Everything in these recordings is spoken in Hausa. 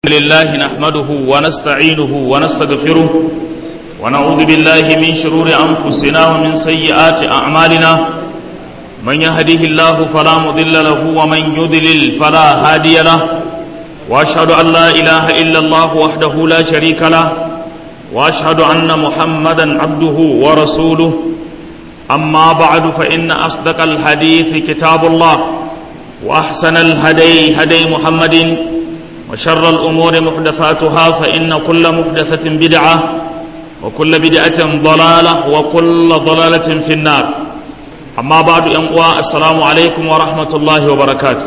لله نحمده ونستعينه ونستغفره ونعوذ بالله من شرور أنفسنا ومن سيئات أعمالنا من يهده الله فلا مضل له ومن يضلل فلا هادي له وأشهد أن لا إله إلا الله وحده لا شريك له وأشهد أن محمدا عبده ورسوله أما بعد فإن أصدق الحديث كتاب الله وأحسن الهدي هدي محمد وشر الأمور محدثاتها فإن كل محدثة بدعة وكل بدعة ضلالة وكل ضلالة في النار أما بعد ينقوى السلام عليكم ورحمة الله وبركاته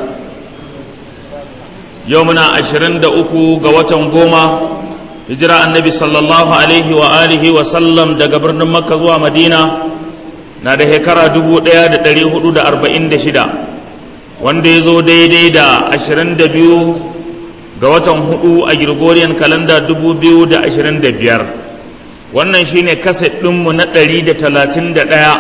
يومنا عشرين دقوكو قوة قومة هجرة النبي صلى الله عليه وآله وسلم دا قبرنا مكة زوا مدينة na da shekara dubu ɗaya da ɗari hudu da arba'in da shida wanda ya zo daidai da ashirin da biyu ga watan hudu a Gregorian kalanda dubu biyu da ashirin da biyar wannan shine kaset ɗinmu na ɗari da talatin da ɗaya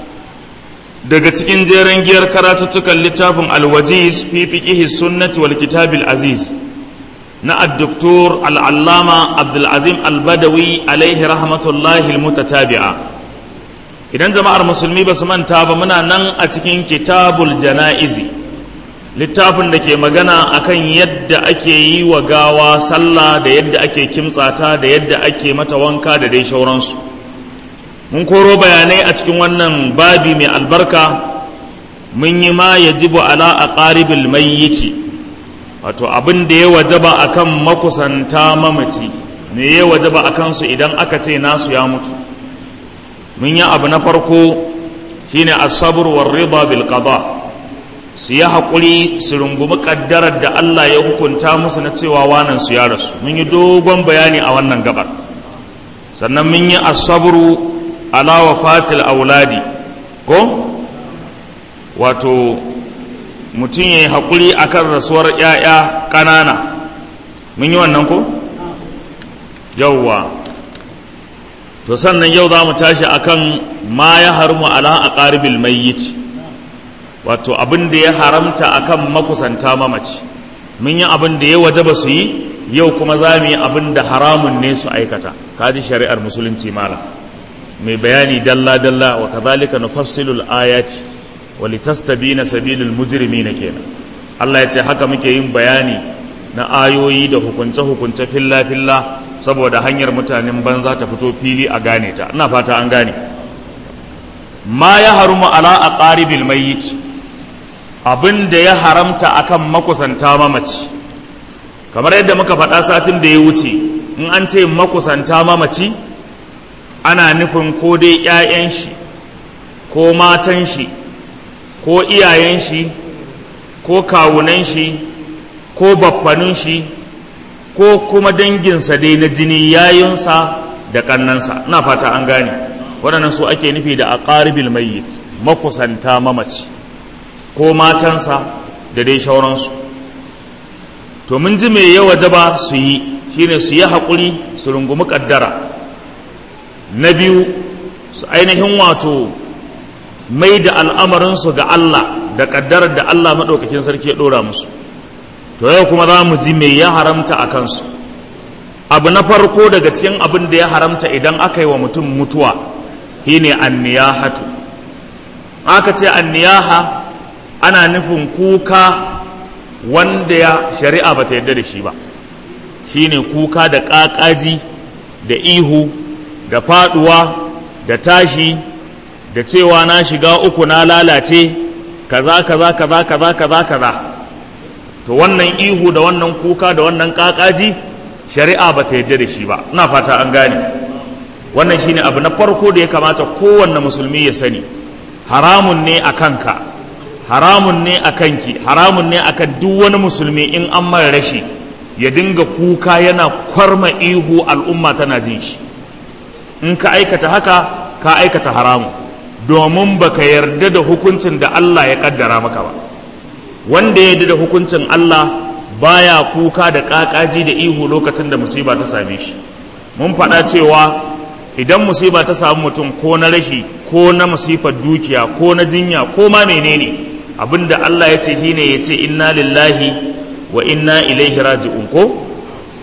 daga cikin jeren giyar karatuttukan littafin alwajiz fi fiqihi sunnati wal kitabil aziz na addoktor al'allama abdulazim albadawi alaihi rahmatullahi almutatabi'a idan jama'ar musulmi ba su manta ba muna nan a cikin kitabul jana'izi littafin da ke magana akan yadda ake yi wa gawa sallah da yadda ake kimtsata da yadda ake mata wanka da dai shauransu mun koro bayanai a cikin wannan babi mai albarka mun yi ma ya jibu ala a ƙaribil mayyiti wato abin da ya wajaba akan makusanta mamaci me ya wajaba akan su idan aka ce nasu ya mutu mun yi abu na farko shine as-sabr war rida bil qada su yi haƙuri su rungumi ƙaddarar da Allah ya hukunta musu na cewa wanan su ya rasu mun yi dogon bayani a wannan gabar sannan mun yi as-sabru ala wafatil auladi ko wato mutum ya yi haƙuri akan rasuwar 'ya'ya ƙanana mun yi wannan ko yauwa to sannan yau za mu tashi akan ma ya harmu ala a ƙaribil mayyit wato abin da ya haramta akan makusanta mamaci mun yi abin da ya waje ba su yi yau kuma za mu yi abin da haramun ne su aikata kaji shari'ar musulunci malam mai bayani dalla dalla wa kadhalika nufassilu al-ayati wa litastabina sabilul mujrimina kenan Allah ya ce haka muke yin bayani na ayoyi da hukunce-hukunce filla-filla saboda hanyar mutanen banza ta fito fili a gane ta ina fata an gane ma ya harumu ala a ƙaribil mayyit abin da ya haramta akan makusanta mamaci kamar yadda muka faɗa satin da ya wuce in an ce makusanta mamaci ana nufin ko dai 'ya'yan shi ko matan shi ko iyayen shi ko kawunan shi ko baffanin shi ko kuma danginsa dai na jini yayinsa da kannansa ina fata an gane waɗannan su ake nufi da aqaribil mayyit makusanta mamaci ko matansa da dai shauransu to mun ji me ya wajaba su yi shine su yi haƙuri su rungumi ƙaddara na biyu su ainihin wato mai da al'amarinsu ga Allah da ƙaddarar da Allah maɗaukakin sarki ya ɗora musu to yau kuma za mu ji mai ya haramta a kansu abu na farko daga cikin abin da ya haramta idan aka yi wa mutum mutuwa shine anniyahatu aka ce anniyaha ana nufin kuka wanda ya shari'a ba ta yarda da shi ba shine kuka da ƙaƙaji da ihu da faɗuwa da tashi da cewa na shiga uku na lalace kaza kaza kaza kaza kaza kaza to wannan ihu da wannan kuka da wannan kakaji shari'a ba ta yadda da shi ba ina fata an gane wannan shine abu na farko da ya kamata kowanne musulmi ya sani haramun ne a kanka haramun ne a kanki haramun ne a kan duk wani musulmi in an mara rashi ya dinga kuka yana kwarma ihu al'umma tana jin shi in ka aikata haka ka aikata haramun domin baka yarda da hukuncin da Allah ya kaddara maka ba wanda ya da hukuncin Allah baya kuka da kakaji da ihu lokacin da musiba ta same shi mun faɗa cewa idan musiba ta samu mutum ko na rashi ko na musifar dukiya ko na jinya ko ma menene abinda Allah ya ce shine ya ce inna lillahi wa inna ilaihi raji'un ko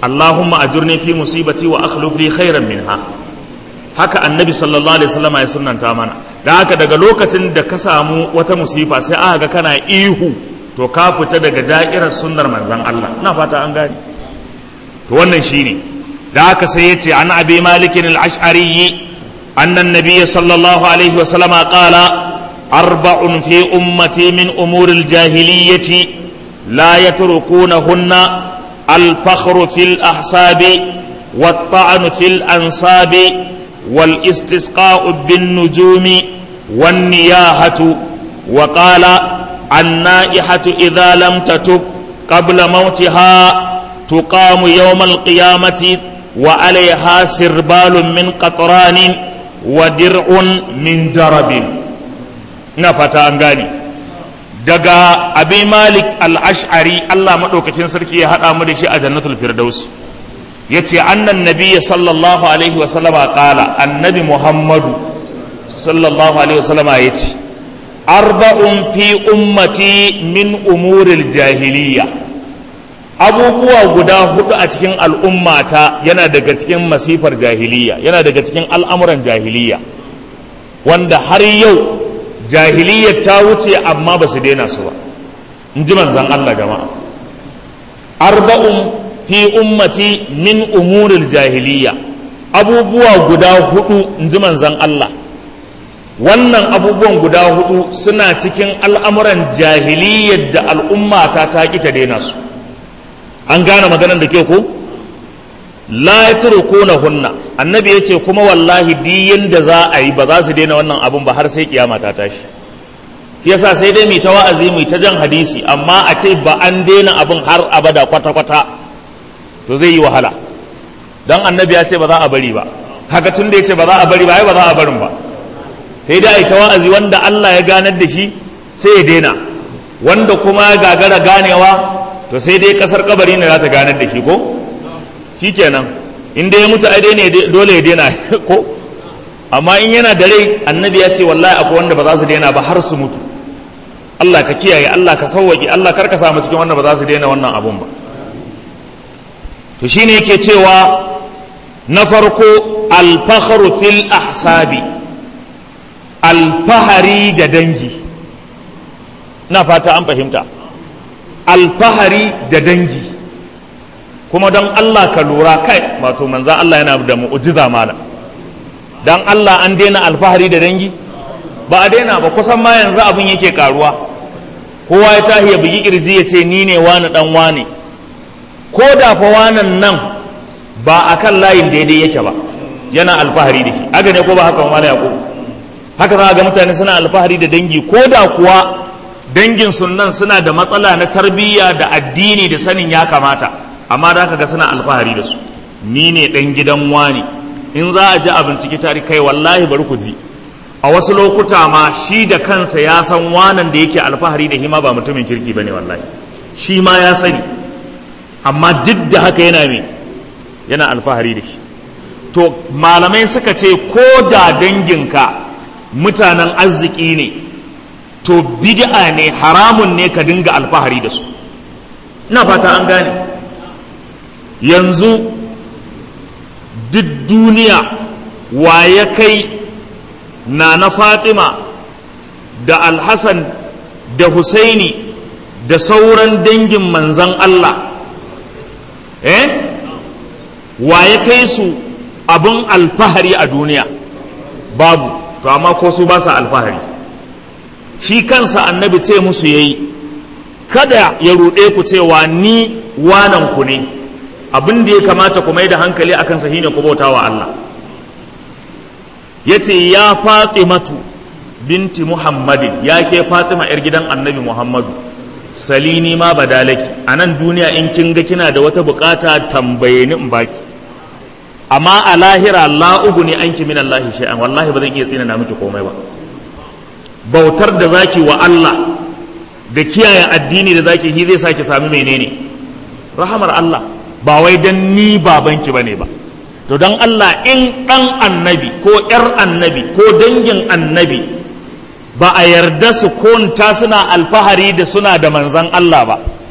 Allahumma ajurni fi musibati wa akhlif li khairan minha haka annabi sallallahu alaihi wasallam ya sunnanta mana da haka daga lokacin da ka samu wata musifa sai aka ga kana ihu to ka fita daga da'irar sunnar manzon Allah ina fata an gane to wannan shine da haka sai yace an abi malikin al-ash'ari anna an-nabiy sallallahu alaihi wasallam qala arba'un fi ummati min umuri al-jahiliyyati la yatrukunahunna الفخر في الأحساب والطعن في الأنصاب والاستسقاء بالنجوم والنياحة وقال النائحة إذا لم تتب قبل موتها تقام يوم القيامة وعليها سربال من قطران ودرع من جرب نفتا أنغاني daga abi malik al-ash'ari Allah maɗaukakin sarki ya haɗa mu da shi a jannatul firdaus ya ce annan nabiya sallallahu alaihi wasallama ƙala annabi muhammadu sallallahu alaihi wasallama ya ce arba'un fi ummati min umuril jahiliya abubuwa guda hudu a cikin al'ummata yana daga cikin masifar jahiliya yana daga cikin al'amuran jahiliya wanda har yau jahiliyyar ta wuce amma ba su daina su ba in ji manzan Allah jama'a arba'un fi ummati min umuril jahiliya abubuwa guda hudu in ji manzan Allah wannan abubuwan guda hudu suna cikin al'amuran jahiliyyar da al'ummata ta ƙi ta daina su an gane maganar da ke ko la yatrukuna hunna annabi yace kuma wallahi di yanda za a yi ba za su daina wannan abun ba har sai kiyama ta tashi yasa sai dai mu ta wa'azi mu ta jan hadisi amma a ce ba an daina abun har abada kwata kwata to zai yi wahala dan annabi ya ce ba za a bari ba haka tun da yace ba za a bari ba ai ba za a barin ba sai dai ai ta wa'azi wanda Allah ya ganar da shi sai ya daina wanda kuma ya gagara ganewa to sai dai kasar kabari ne za ta ganar da shi ko shikenan in dai ya mutu ai dai ne dole ya daina ko amma in yana da rai annabi ya ce wallahi akwai wanda ba za su daina ba har su mutu Allah ka kiyaye Allah ka sauwaki Allah kar ka samu cikin wanda ba za su daina wannan abun ba to shine yake cewa na farko alfaharu fil ahsabi alfahari da dangi na fata an fahimta alfahari da dangi kuma don Allah ka lura kai wato manzan Allah yana da mu'ujiza malam don Allah an daina alfahari da dangi ba a daina ba kusan ma yanzu abin yake karuwa kowa ya tahi ya bugi kirji ya ce ni ne wani dan wani ko da fa wanan nan ba a kan layin daidai yake ba yana alfahari da shi haka ne ko ba haka wani yaƙo haka za ga mutane suna alfahari da dangi ko da kuwa dangin sunan suna da matsala na tarbiyya da addini da sanin ya kamata amma da ga suna alfahari da su ni ne ɗan gidan wani in za a ji a binciki tari kai wallahi bari ku ji a wasu lokuta ma shi da kansa ya san wanan da yake alfahari da hima ba mutumin kirki bane wallahi shi ma ya sani amma duk da haka yana me yana alfahari da shi to malamai suka ce ko da danginka mutanen arziki ne to bid'a ne haramun ne ka dinga alfahari da su ina fata an gane yanzu duk duniya wa ya kai na na fatima da alhassan da husaini da sauran dangin manzan allah eh wa ya kai su abin alfahari a duniya babu to amma ko su ba sa alfahari shi kansa annabi ce musu yayi kada ya ruɗe ku cewa ni wanan ku ne abin da ya kamata ku mai da hankali akan sa shine ku bauta wa Allah yace ya Fatimatu binti Muhammadin ya ke Fatima yar gidan Annabi Muhammadu salini ma badalaki a nan duniya in kin ga kina da wata bukata tambaye ni in baki amma a lahira la ne anki min Allah shay'an wallahi ba zan iya tsina na miki komai ba bautar da zaki wa Allah da kiyaye addini da zaki shi zai saki sami menene rahamar Allah ba wai dan ni babanki bane ba to dan Allah in dan annabi ko yar annabi ko dangin annabi ba a yarda su konta suna alfahari da suna da manzan Allah ba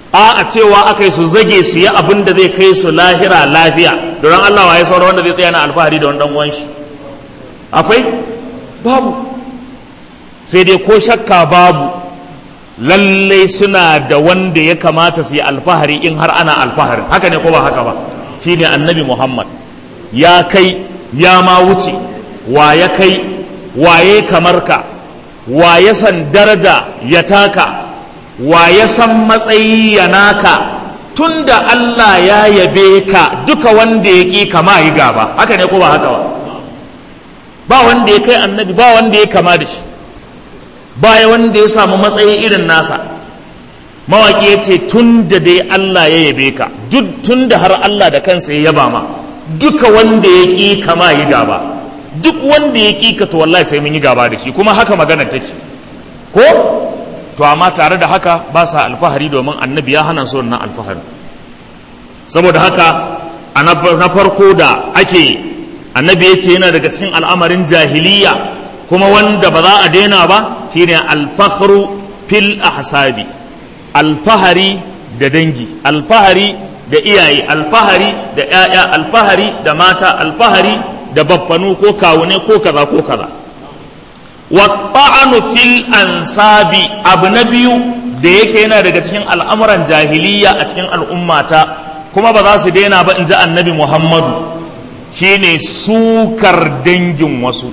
a a cewa aka yi su zage su yi abin da zai kai su lahira lafiya don Allah wa ya saura wanda zai tsaya na alfahari da wani dan uwan shi akwai babu sai dai ko shakka babu lallai suna da wanda ya kamata su yi alfahari in har ana alfahari haka ne ko ba haka ba shine annabi Muhammad ya kai ya ma wuce wa ya kai waye kamar ka wa ya san daraja ya taka wa ya san matsayi ya naka tunda Allah ya yabe ka duka wanda ya ƙi kama yi gaba haka ne ko ba haka ba ba wanda ya kai annabi ba wanda ya kama da shi ba wanda ya samu matsayi irin nasa mawaƙi ya ce tun da dai Allah ya yabe ka duk tun da har Allah da kansa ya yaba ma duka wanda ya ƙi kama yi gaba duk wanda ya ƙi ka to wallahi sai mun yi gaba da shi kuma haka magana take ko to amma tare da haka ba sa alfahari domin annabi ya hana su wannan alfahari saboda haka a na farko da ake annabi ya ce yana daga cikin al'amarin jahiliya kuma wanda ba za a daina ba shine alfahru fil ahsabi alfahari da dangi alfahari da iyaye alfahari da 'ya'ya alfahari da mata alfahari da baffanu ko kawune ko kaza ko kaza wata'anu fil ansabi abu na biyu da yake yana daga cikin al'amuran jahiliya a cikin al'ummata kuma ba za su daina ba in ji annabi muhammadu shine sukar dangin wasu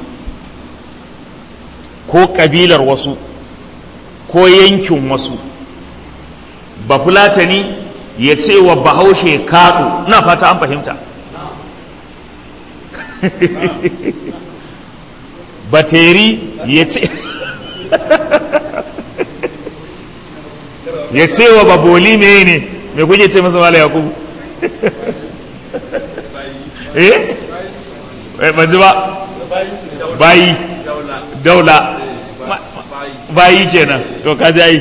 ko ƙabilar wasu ko yankin wasu ba fulatani ya ce wa bahaushe kaɗu na fata an fahimta bateri ya ce ya ce wa baboli me ne me kuke ce masa mala yakubu eh ban ji ba bayi daula bayi kenan to kaji ai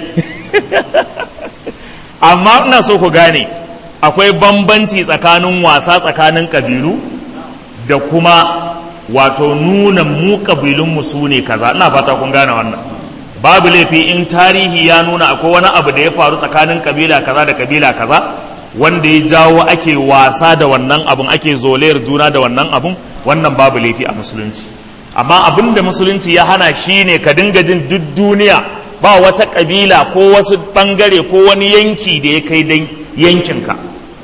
amma ina so ku gane akwai bambanci tsakanin wasa tsakanin kabilu da kuma wato nuna mu kabilunmu su ne kaza ina fata kun gane wannan babu laifi in tarihi ya nuna akwai wani abu da ya faru tsakanin kabila kaza da kabila kaza wanda ya jawo ake wasa da wannan abun ake zolayar juna da wannan abun wannan babu laifi a musulunci amma abin da musulunci ya hana shi ne ka dinga jin duk duniya ba wata kabila ko wasu bangare ko wani yanki da ya kai dan yankinka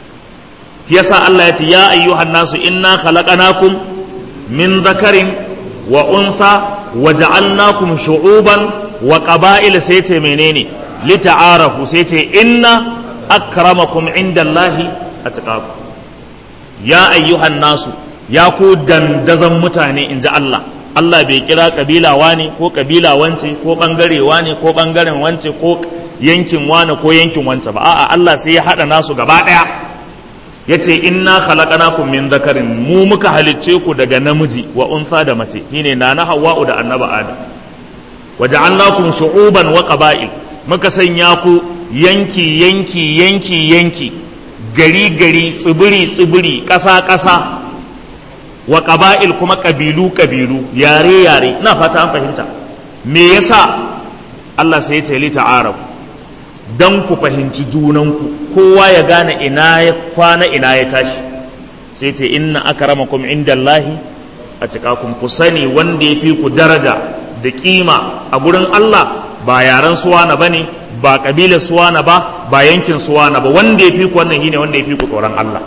yasa Allah ya ce ya ayyuhan nasu inna khalaqnakum min dhakarin wa unsa wa ja'alnakum shu'uban wa qaba'ila sai ce menene lita'arafu sai ce inna akramakum indallahi atqakum ya ayyuhan nasu ya ku dandazan mutane inji Allah Allah bai kira kabila wane ko kabila wance ko bangare wane ko bangaren wance ko yankin wane ko yankin wance ba a'a Allah sai ya hada nasu gaba daya yace inna khalaqnakum min dhakarin mu muka halicce ku daga namiji wa unsa da mace shine nana hawwa'u da annaba adam waja'alnakum shu'uban wa qaba'il muka sanya ku yanki yanki yanki yanki gari gari tsibiri tsibiri ƙasa ƙasa wa qaba'il kuma ƙabilu ƙabilu yare yare ina fata an fahimta me yasa Allah sai ya ce li ta'arafu dan ku fahimci junanku kowa ya gane ina ya kwana ina ya tashi sai ce inna akramakum indallahi a cikakum ku sani wanda ya fi ku daraja da kima a gurin Allah ba yaren suwana ba ne ba ƙabilar suwana ba ba yankin suwana ba wanda ya fi ku wannan shine wanda ya fi ku tsoron Allah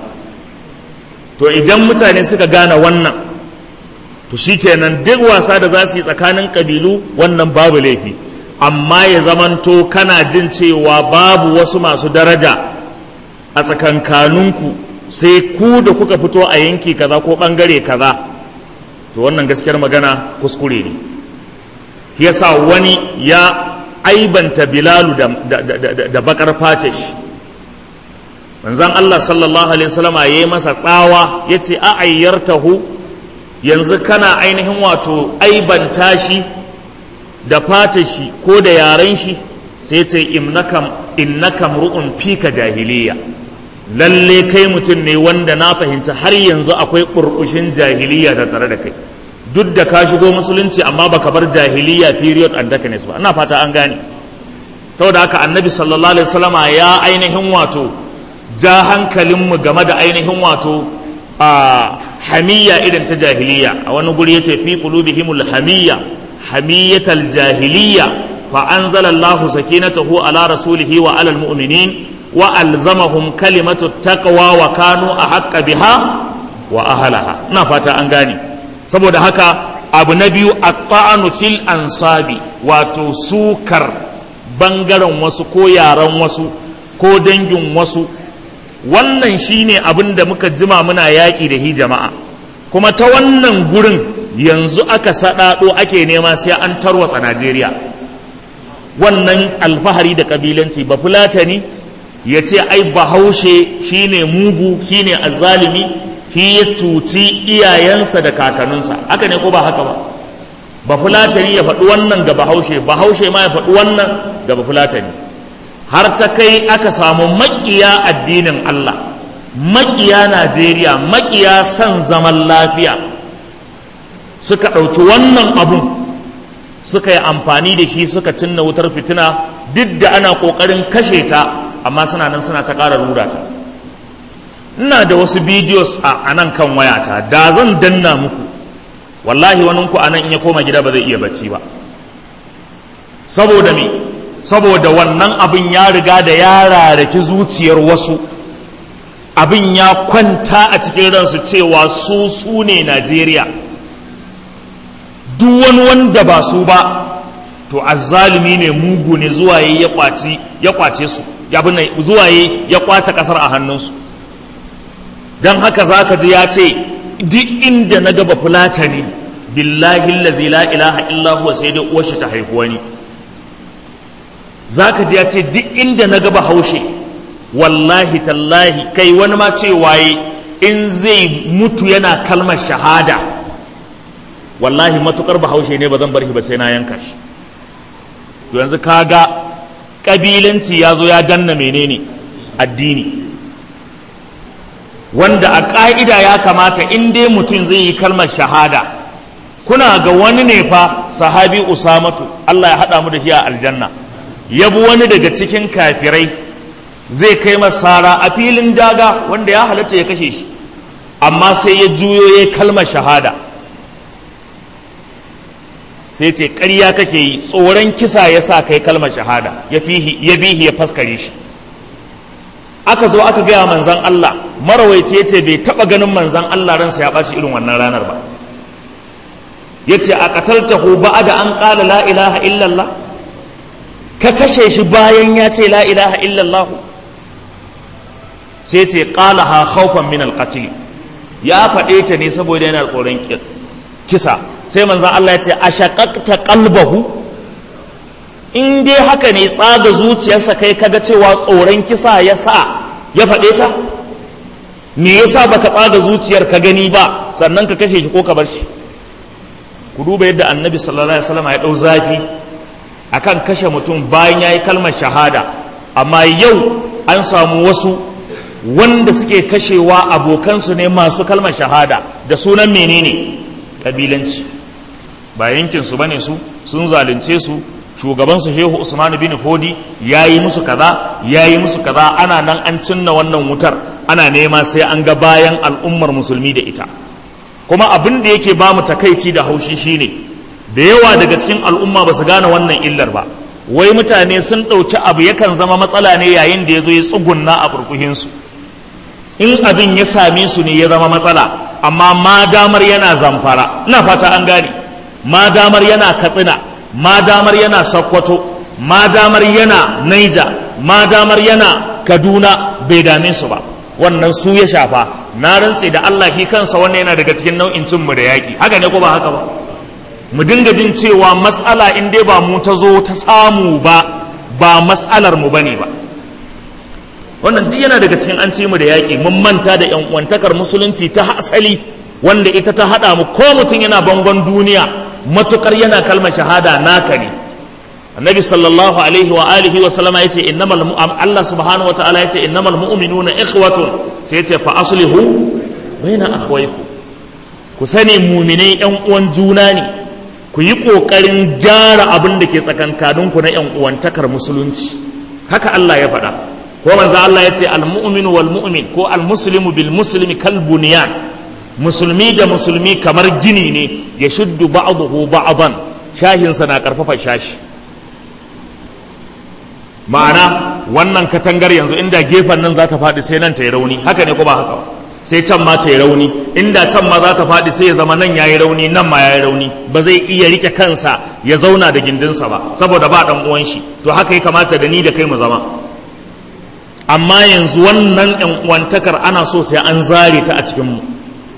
to idan mutane suka gane wannan to shikenan duk wasa da za su yi tsakanin ƙabilu wannan babu laifi amma ya zamanto kana jin cewa babu wasu masu daraja a tsakankaninku sai ku da kuka fito a yanki kaza ko ɓangare kaza to wannan gaskiyar magana kuskure ne yasa wani ya aibanta bilalu da, da, da, da bakar fatish manzan Allah sallallahu alaihi wasallama ya yi masa tsawa ya ce a ayyartahu yanzu kana ainihin wato aibanta shi da fatashi ko da yaren shi sai ce innakam ru'un fika jahiliya lalle kai mutum ne wanda na fahimci har yanzu akwai ƙurƙushin jahiliya da tare da kai duk da ka shigo musulunci amma baka bar jahiliya period and darkness ba ina fata an gane saboda haka annabi sallallahu alaihi wasallama ya ainihin wato ja hankalinmu game da ainihin wato a hamiyya irin ta jahiliya a wani guri yace fi qulubihimul hamiyya hamiyatal jahiliya fa anzala Allahu sakinatahu ala rasulihi wa alal mu'minin wa alzamahum kalimatu taqwa wa kanu ahqqa biha wa ahlaha ina fata an gane saboda haka abu na biyu at-ta'anu fil ansabi wato sukar bangaren wasu ko yaran wasu ko dangin wasu wannan shine abin da muka jima muna yaƙi da hi jama'a kuma ta wannan gurin yanzu aka saɗaɗo ake nema sai an tarwatsa najeriya wannan alfahari da ƙabilanci ba fulatani ya ce ai bahaushe shine mugu shine azzalimi shi ya cuci iyayensa da kakanninsa haka ne ko ba haka ba ba fulatani ya faɗi wannan ga bahaushe bahaushe ma ya faɗi wannan ga ba fulatani har ta kai aka samu maƙiya addinin Allah maƙiya Najeriya maƙiya son zaman lafiya suka ɗauki wannan abun suka yi amfani da shi suka cinna wutar fitina duk da ana ƙoƙarin kashe ta amma suna nan suna ta ƙara rura ta ina da wasu bidiyos a nan kan wayata da zan danna muku wallahi waninku a nan in ya koma gida ba zai iya bacci ba saboda me saboda wannan abin ya riga da ya rarraki zuciyar wasu abin ya kwanta a cikin ransu cewa su su ne najeriya duk wani wanda ba su ba to azzalumi ne mugu ne zuwa ya kwace ya kwace su ya bin zuwa ya kwace kasar a hannunsu don haka zaka ji ya ce duk inda na gaba fulatani billahi allazi la ilaha illa huwa sai dai uwar shi ta haifi wani zaka ji ya ce duk inda na gaba haushe wallahi tallahi kai wani ma ce waye in zai mutu yana kalmar shahada wallahi matukar bahaushe ne ba zan bar shi ba sai na yanka shi to yanzu kaga kabilanci ya zo ya danna menene addini wanda a ƙa'ida ya kamata in dai mutum zai yi kalmar shahada kuna ga wani ne fa sahabi usamatu Allah ya haɗa mu da shi a aljanna ya bi wani daga cikin kafirai zai kai masara a filin daga wanda ya halatta ya kashe shi amma sai ya juyo ya kalmar shahada sai ce ƙarya kake yi tsoron kisa ya sa kai kalmar shahada ya bihi ya faskare shi aka zo aka gaya manzan Allah marawaici ya ce bai taɓa ganin manzan Allah ransa ya ɓaci irin wannan ranar ba ya ce a ƙataltahu ba da an ƙala la ilaha illallah ka kashe shi bayan ya ce la ilaha illallah sai ce ƙala ha haufan min alƙatili ya faɗe ta ne saboda yana tsoron kisa sai manzan Allah ya ce a shaƙaƙta ƙalbahu in dai haka ne tsaga zuciyarsa kai kaga cewa tsoron kisa ya sa ya faɗe ta me yasa baka tsaga zuciyar ka gani ba sannan ka kashe shi ko ka bar shi ku duba yadda annabi sallallahu alaihi wasallam ya ɗau zafi akan kashe mutum bayan ya yi kalmar shahada amma yau an samu wasu wanda suke kashewa abokansu ne masu kalmar shahada da sunan menene kabilanci ba yankinsu bane su sun zalunce su shugabansu shehu usman bin fodi ya yi musu kaza ya yi musu kaza ana nan an cinna wannan wutar ana nema sai an ga bayan al'ummar musulmi da ita kuma abin da yake ba mu takaici da haushi shine da yawa daga cikin al'umma ba su gane wannan illar ba wai mutane sun ɗauki abu yakan zama matsala ne yayin da ya zo ya tsugunna a burkuhinsu in abin ya same su ne ya zama matsala amma ma damar yana zamfara ina fata an gane ma damar yana katsina ma damar yana sokoto ma damar yana naija ma damar yana kaduna bai dame su ba wannan su ya shafa na rantse da allah ki kansa wannan yana daga cikin nau'in cinmu da yaƙi haka ne ko ba haka ba mu dinga jin cewa matsala in dai ba mu ta zo ta samu ba ba matsalar mu bane ba wannan duk yana daga cikin an ci mu da yaƙi mun manta da yan uwantakar musulunci ta asali wanda ita ta haɗa mu ko mutum yana bangon duniya matukar yana kalmar shahada naka ne annabi sallallahu alaihi wa alihi wa sallama yace innamal Allah subhanahu wa ta'ala yace innamal mu'minuna ikhwatun sai yace fa aslihu baina akhwaykum ku sani mu'minai yan uwan juna ne ku yi ƙoƙarin gyara abin da ke tsakankaninku na ‘yan uwantakar musulunci haka Allah ya faɗa ko manzo Allah ya ce al-mu'minu wal mu'min ko al-muslimu bil muslimi kal bunyan musulmi da musulmi kamar gini ne ya shuddu ba'dahu ba'dan shahinsa na karfafa shashi ma'ana wannan katangar yanzu inda gefen nan za ta faɗi sai nan ta yi rauni haka ne ko ba haka sai can ma ta yi rauni inda can ma za ta faɗi sai ya zama nan ya yi rauni nan ma ya yi rauni ba zai iya rike kansa ya zauna da gindinsa ba saboda ba ɗan uwan shi to haka ya kamata da ni da kai mu zama amma yanzu wannan ɗan uwantakar ana so sai an zare ta a cikin mu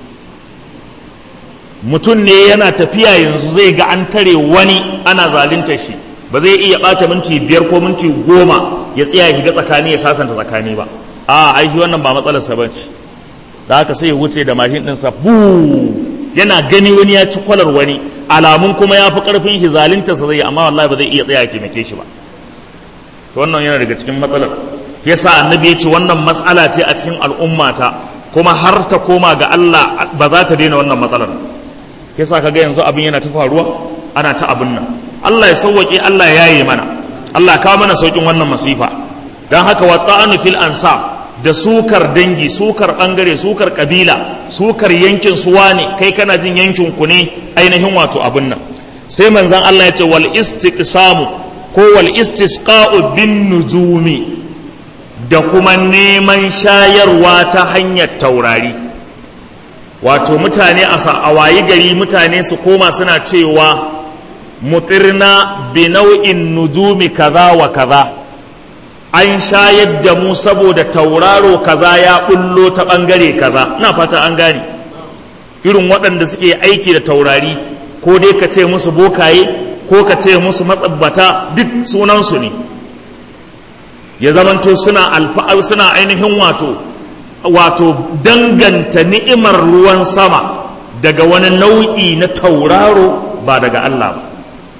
mutum ne yana tafiya yanzu zai ga an tare wani ana zalunta shi ba zai iya ɓata minti biyar ko minti goma ya tsaya ya shiga tsakani ya sasanta tsakani ba a ai shi wannan ba matsalarsa ba ce da haka sai ya wuce da mashin ɗinsa bu yana gani wani ya ci kwalar wani alamun kuma ya fi ƙarfin shi zaluntarsa zai amma wallahi ba zai iya tsaya ya taimake shi ba wannan yana daga cikin matsalar yasa annabi ya ce wannan matsala ce a cikin al'ummata kuma har ta koma ga Allah ba za ta daina wannan matsalar yasa kaga yanzu abin yana ta faruwa ana ta abin nan Allah ya sauwaƙe Allah ya yi mana Allah kawo mana sauƙin wannan masifa don haka wa ta'anu fil ansab da sukar dangi sukar bangare sukar kabila sukar yankin suwa ne kai kana jin yankin ku ne ainihin wato abin nan sai manzon Allah ya ce wal istiqsamu ko wal istisqa'u bin nujumi da kuma neman shayarwa ta hanyar taurari wato mutane a wayi gari mutane su koma suna cewa mutirna bi nau'in nujumi kaza wa kaza an shayar da mu saboda tauraro kaza ya bullo ta bangare kaza na fata an gane irin waɗanda suke aiki da taurari ko dai ka ce musu bokaye ko ka ce musu matsabbata duk sunansu ne ya zamanto suna alfa'ar suna ainihin wato wato danganta ni'imar ruwan sama daga wani nau'i na tauraro ba daga Allah ba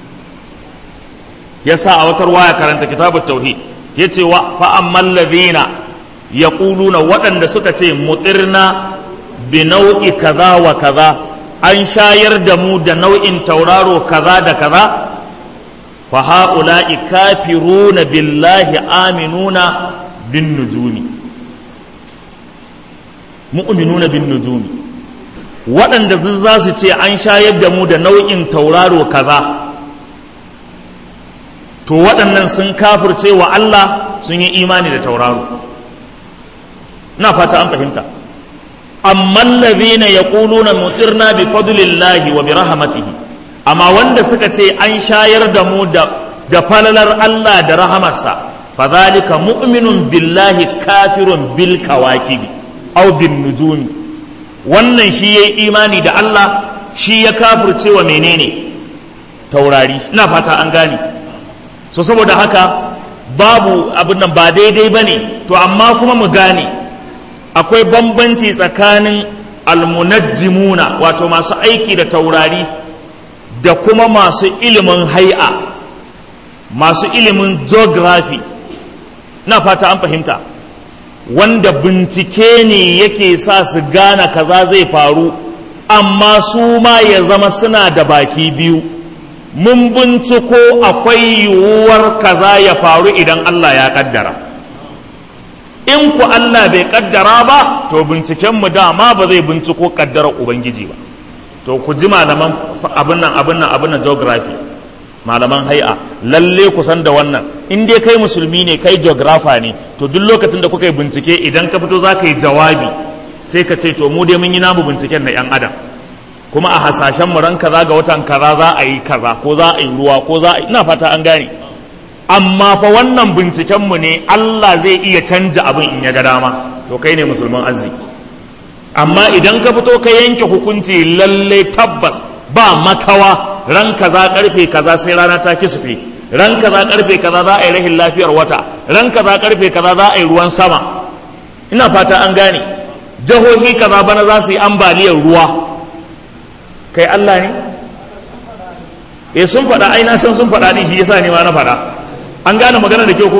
yasa a watar waya karanta kitabut tauhid yace wa fa ammal ladhina yaquluna waɗanda suka ce mutirna bi nau'i kaza wa kaza an shayar da mu da nau'in tauraro kaza da kaza fa haula'i kafiruna billahi aminuna bin nujumi mu'minuna bin nujumi waɗanda za su ce an shayar da mu da nau'in tauraro kaza to waɗannan sun kafirce wa Allah sun yi imani da tauraro na fata an fahimta amma allazina yaquluna mutirna bi fadlillahi wa bi rahmatihi amma wanda suka ce an shayar da mu da da falalar Allah da rahamarsa fadhalika mu'minun billahi kafirun bil kawakibi aw bin nujumi wannan shi yayi imani da Allah shi ya kafirce wa menene taurari ina fata an gane so saboda haka babu abin nan ba daidai ba ne to amma kuma mu gane akwai bambanci tsakanin almunajjimuna wato masu aiki da taurari da kuma masu ilimin hai'a masu ilimin geography na fata an fahimta wanda bincike ne yake sa su gane kaza zai faru amma su ma ya zama suna da baki biyu mun binciko akwai yiwuwar kaza ya faru idan Allah ya kaddara in ku Allah bai kaddara ba to bincikenmu dama ba zai binciko kaddarar Ubangiji ba to ku ji malaman abin nan abin nan abin nan geography malaman hai'a lalle ku san da wannan in dai kai musulmi ne kai geographer ne to duk lokacin da kuka yi bincike idan ka fito za ka yi jawabi sai ka ce to mu dai mun yi namu binciken na 'yan adam kuma a hasashen mu ran kaza ga watan kaza za a yi kaza ko za a yi ruwa ko za a yi ina fata an gane amma fa wannan binciken mu ne Allah zai iya canja abin in ya ga dama to kai ne musulman arziki amma idan ka fito ka yanke hukunci lalle tabbas ba makawa ran kaza karfe kaza sai rana ta kisfe ran kaza karfe kaza za a yi rahin lafiyar wata ran kaza karfe kaza za a yi ruwan sama ina fata an gane jihohi kaza bana za su yi ambaliyar ruwa kai Allah ne eh sun faɗa ai na san sun faɗa din shi yasa ne ma na faɗa an gane magana da kyau ko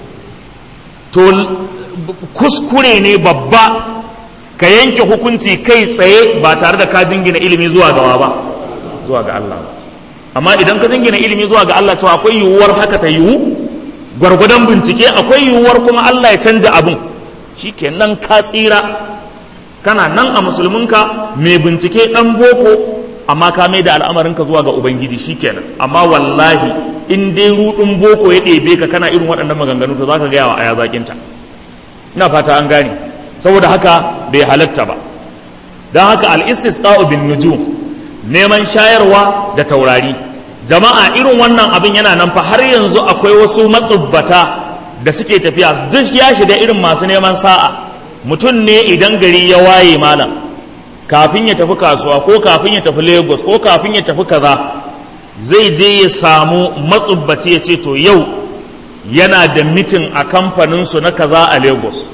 to kuskure ne babba ka yanke hukunci kai tsaye ba tare da ka jingina ilimi zuwa gawa ba zuwa ga Allah amma idan ka jingina ilimi zuwa ga Allah cewa akwai yiwuwar haka ta yiwu gwargwadon bincike akwai yiwuwar kuma Allah ya canja abin shikenan ka tsira kana nan a musulminka mai bincike dan boko amma ka mai da al'amarinka zuwa ga ubangiji shikenan amma wallahi in dai rudin boko ya ɗebe ka kana irin waɗannan maganganu to zaka gaya wa aya zakinta ina fata an gane saboda haka bai halatta ba don haka al-istisqa'u bin nujum neman shayarwa da taurari jama'a irin wannan abin yana nan fa har yanzu akwai wasu matsubbata da suke tafiya duk ya shiga irin masu neman sa'a mutum ne idan gari ya waye malam kafin ya tafi kasuwa ko kafin ya tafi lagos ko kafin ya tafi kaza zai je ya samu matsubbaci ya ce to yau yana da mitin a kamfaninsu na kaza a lagos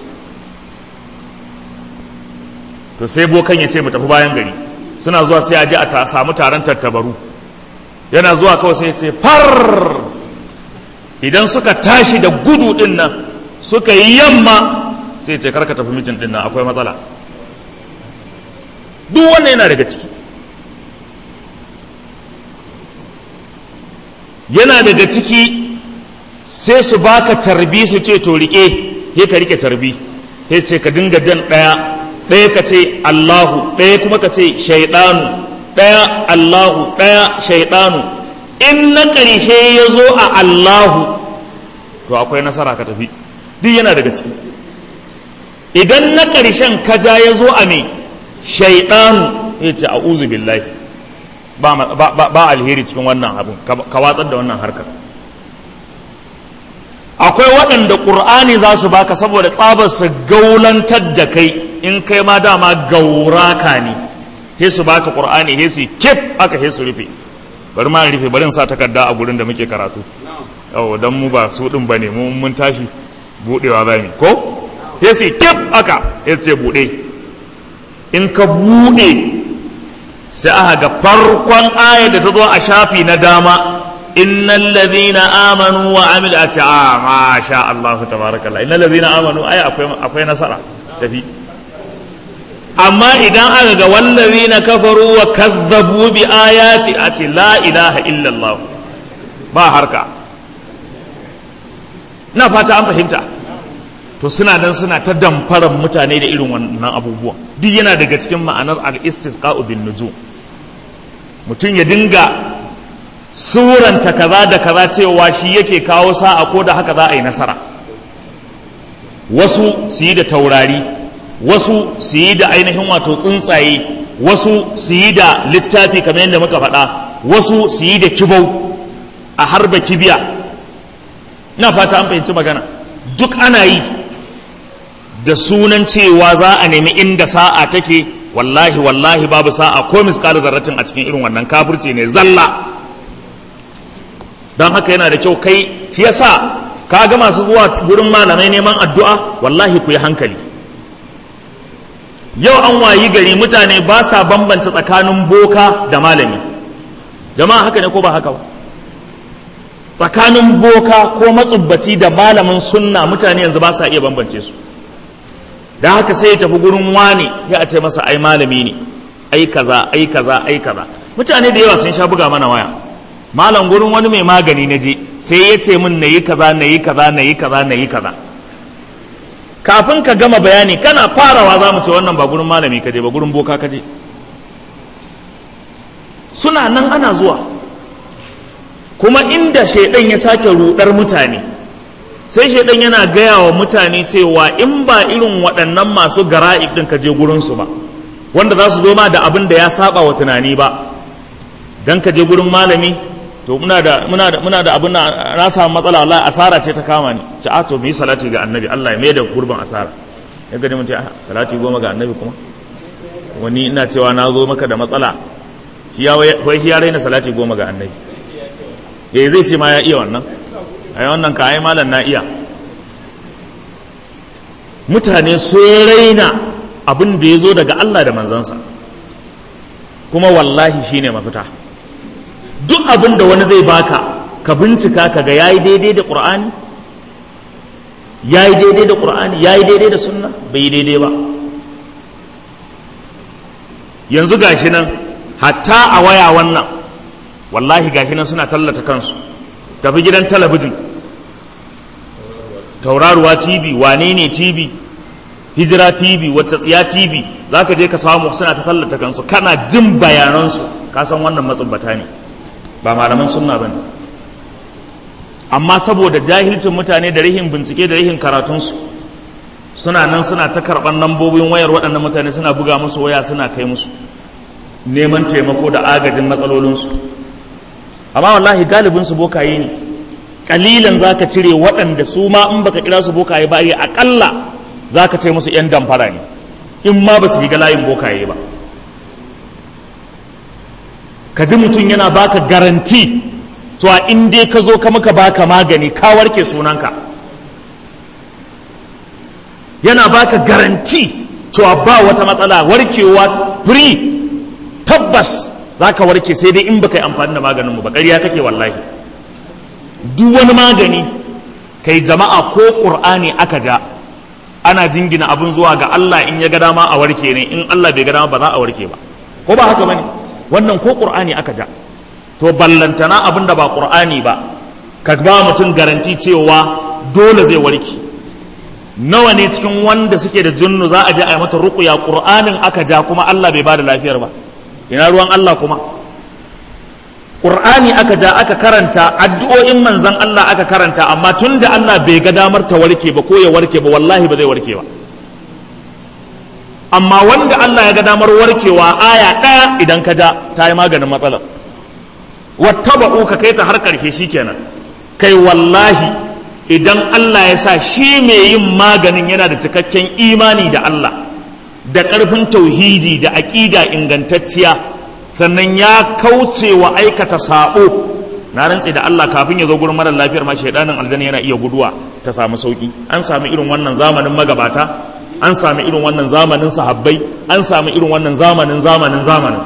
to sai bokan ya ce mu tafi bayan gari suna zuwa sai a je a samu taron tattabaru yana zuwa kawai sai ya ce far idan suka tashi da gudu din nan suka yi yamma sai ce karka tafi mijin din nan akwai matsala duk wannan yana daga ciki yana daga ciki sai su baka tarbi su ce to rike he ka rike tarbi he ce ka dinga jan ɗaya ɗaya ka ce Allahu ɗaya kuma ka ce shaidanu ɗaya Allahu ɗaya shaidanu in na ƙarshe ya zo a Allahu to akwai nasara ka tafi duk yana daga ciki idan na ƙarshen kaja ya zo a me shaidanu ya ce a'udhu billahi ba alheri cikin wannan abin ka watsar da wannan harkar akwai waɗanda ƙur'ani za su baka saboda tsabar su gaulantar da kai in kai ma dama gauraka ne he su baka ƙur'ani he su kif aka he su rufe bari ma rufe bari sa takarda a gurin da muke karatu yau dan mu ba su din bane mu mun tashi budewa za mu ko he su kif aka he su bude in ka bude sai aka ga farkon ayar da ta zo a shafi na dama innal ladhina amanu wa amil ati a ma sha Allah tabarakallah innal ladhina amanu ai akwai akwai nasara tafi amma idan aka ga wallazina kafaru wa kazzabu bi ayati ati la ilaha illa Allah ba harka na fata an fahimta to suna nan suna ta damfarar mutane da irin wannan abubuwan duk yana daga cikin ma'anar al-istisqa'u bin nujum mutum ya dinga suranta kaza da kaza cewa shi yake kawo sa'a ko da haka za a yi nasara wasu su yi da taurari wasu su yi da ainihin wato tsuntsaye wasu su yi da littafi kamar yadda muka faɗa wasu su yi da kibau a harba kibiya ina fata an fahimci magana duk ana yi da sunan cewa za a nemi inda sa'a take wallahi wallahi babu sa'a ko miskala zarratin a cikin irin wannan kafirci ne zalla don haka yana da kyau kai shi yasa ka ga masu zuwa gurin malamai neman addu'a wallahi ku yi hankali yau an wayi gari mutane ba sa bambanta tsakanin boka da malami jama'a haka ne ko ba haka ba tsakanin boka ko matsubbaci da malamin sunna mutane yanzu ba sa iya bambance su da haka sai ya tafi gurin wani ya a ce masa ai malami ne ai kaza ai kaza ai kaza mutane da yawa sun sha buga mana waya malam gurin wani mai magani na je sai ya ce min na yi kaza na yi kaza na yi kaza na yi kaza kafin ka gama bayani kana farawa za mu ce wannan ba gurin malami ka je ba gurin boka ka je suna nan ana zuwa kuma inda shaidan ya sake rudar mutane sai shaidan yana gaya wa mutane cewa in ba irin waɗannan masu gara'ib ɗin ka je gurinsu ba wanda za su zo ma da abin da ya saba wa tunani ba don ka je gurin malami to muna da muna da muna da abin na na samu matsala wallahi asara ce ta kama ni ce a to mu yi salati ga annabi Allah ya mai da gurbin asara ya gani mun ce salati goma ga annabi kuma wani ina cewa na zo maka da matsala shi ya wai shi ya raina salati goma ga annabi eh zai ce ma ya iya wannan ai wannan ka ai malam na iya mutane sun raina abin da ya zo daga Allah da manzansa kuma wallahi shine mafita duk abin da wani zai baka ka bincika ka ga yayi daidai da qur'ani yayi daidai da qur'ani yayi daidai da sunna bai yi daidai ba yanzu gashi nan hatta a waya wannan wallahi gashi nan suna tallata kansu tafi gidan talabijin tauraruwa tv wane ne tv hijira tv wacce tsiya tv za ka je ka samu suna ta tallata kansu kana jin bayanansu ka san wannan matsubbata ne ba malaman sunna ba ne amma saboda jahilcin mutane da rihin bincike da rihin karatunsu suna nan suna ta karɓar lambobin wayar waɗannan mutane suna buga musu waya suna kai musu neman taimako da agajin matsalolinsu amma wallahi galibinsu bokaye ne kalilan za ka cire waɗanda su ma in baka kira su bokaye ba aƙalla za ka ce musu 'yan damfara ne in ma ba su shiga layin bokaye ba ka ji mutum yana baka garanti to a in dai ka zo ka muka baka magani ka warke sunanka yana baka garanti cewa ba wata matsala warkewa free tabbas za ka warke sai dai in baka yi amfani da maganinmu ba ƙarya kake wallahi duk wani magani kai jama'a ko ƙur'ani aka ja ana jingina abin zuwa ga Allah in ya ga dama a warke ne in Allah bai ga dama ba za a warke ba ko ba haka bane wannan ko ƙur'ani aka ja to ballantana abin da ba ƙur'ani ba ka ba mutum garanti cewa dole zai warke nawa ne cikin wanda suke da junnu za a je a yi mata ruqya ƙur'anin aka ja kuma Allah bai ba da lafiyar ba ina ruwan Allah kuma Qur'ani aka ja aka karanta addu'o'in manzan Allah aka karanta amma tun da Allah bai ga damar ta warke ba ko ya warke ba wallahi ba zai warke ba amma wanda Allah ya ga damar warkewa aya ɗaya idan ka ja ta yi maganin matsalar wattaba'u ka kai ta har ƙarshe shikenan kai wallahi idan Allah ya sa shi mai yin maganin yana da cikakken imani da Allah da ƙarfin tauhidi da aƙida ingantacciya sannan ya kauce wa aikata saɓo na rantse da Allah kafin ya zo gurin marar lafiyar ma shaidanin aljanna yana iya guduwa ta samu sauki an sami irin wannan zamanin magabata an sami irin wannan zamanin sahabbai an sami irin wannan zamanin zamanin zamanin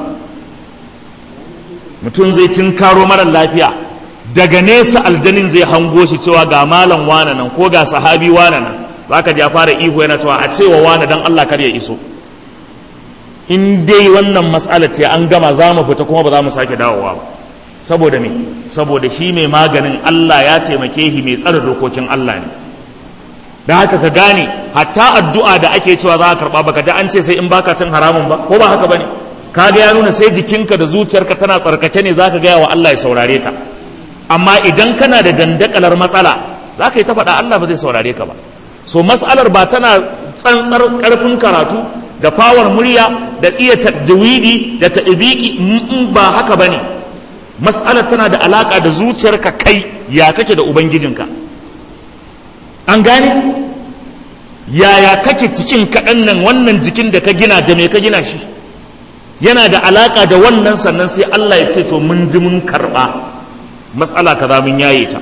mutum zai karo marar lafiya daga nesa aljanin zai hango shi cewa ga malam wane nan ko ga sahabi wane nan zaka ji ya fara ihu yana cewa a cewa wane dan Allah kar ya iso in dai wannan matsala ce an gama za mu fita kuma ba za mu sake dawowa ba saboda me saboda shi mai maganin Allah ya taimake shi mai tsare dokokin Allah ne da haka ka gane hatta addu'a da ake cewa za ka karba baka ji an ce sai in baka cin haramun ba ko ba haka bane kaga ya nuna sai jikinka da zuciyarka tana tsarkake ne zaka gaya wa Allah ya saurare ka amma idan kana da dandakalar matsala za ka yi ta faɗa Allah ba zai saurare ka ba so matsalar ba tana tsantsar ƙarfin karatu da fawar murya da iya tajwidi da ta'ibiki in ba haka bane mas'alar tana da alaka da zuciyarka kai ya kake da ubangijinka an gane yaya kake cikin kaɗan nan wannan jikin da ka gina da me ka gina shi yana da alaka da wannan sannan sai Allah ya ce to mun ji mun karɓa matsala kaza mun yaye ta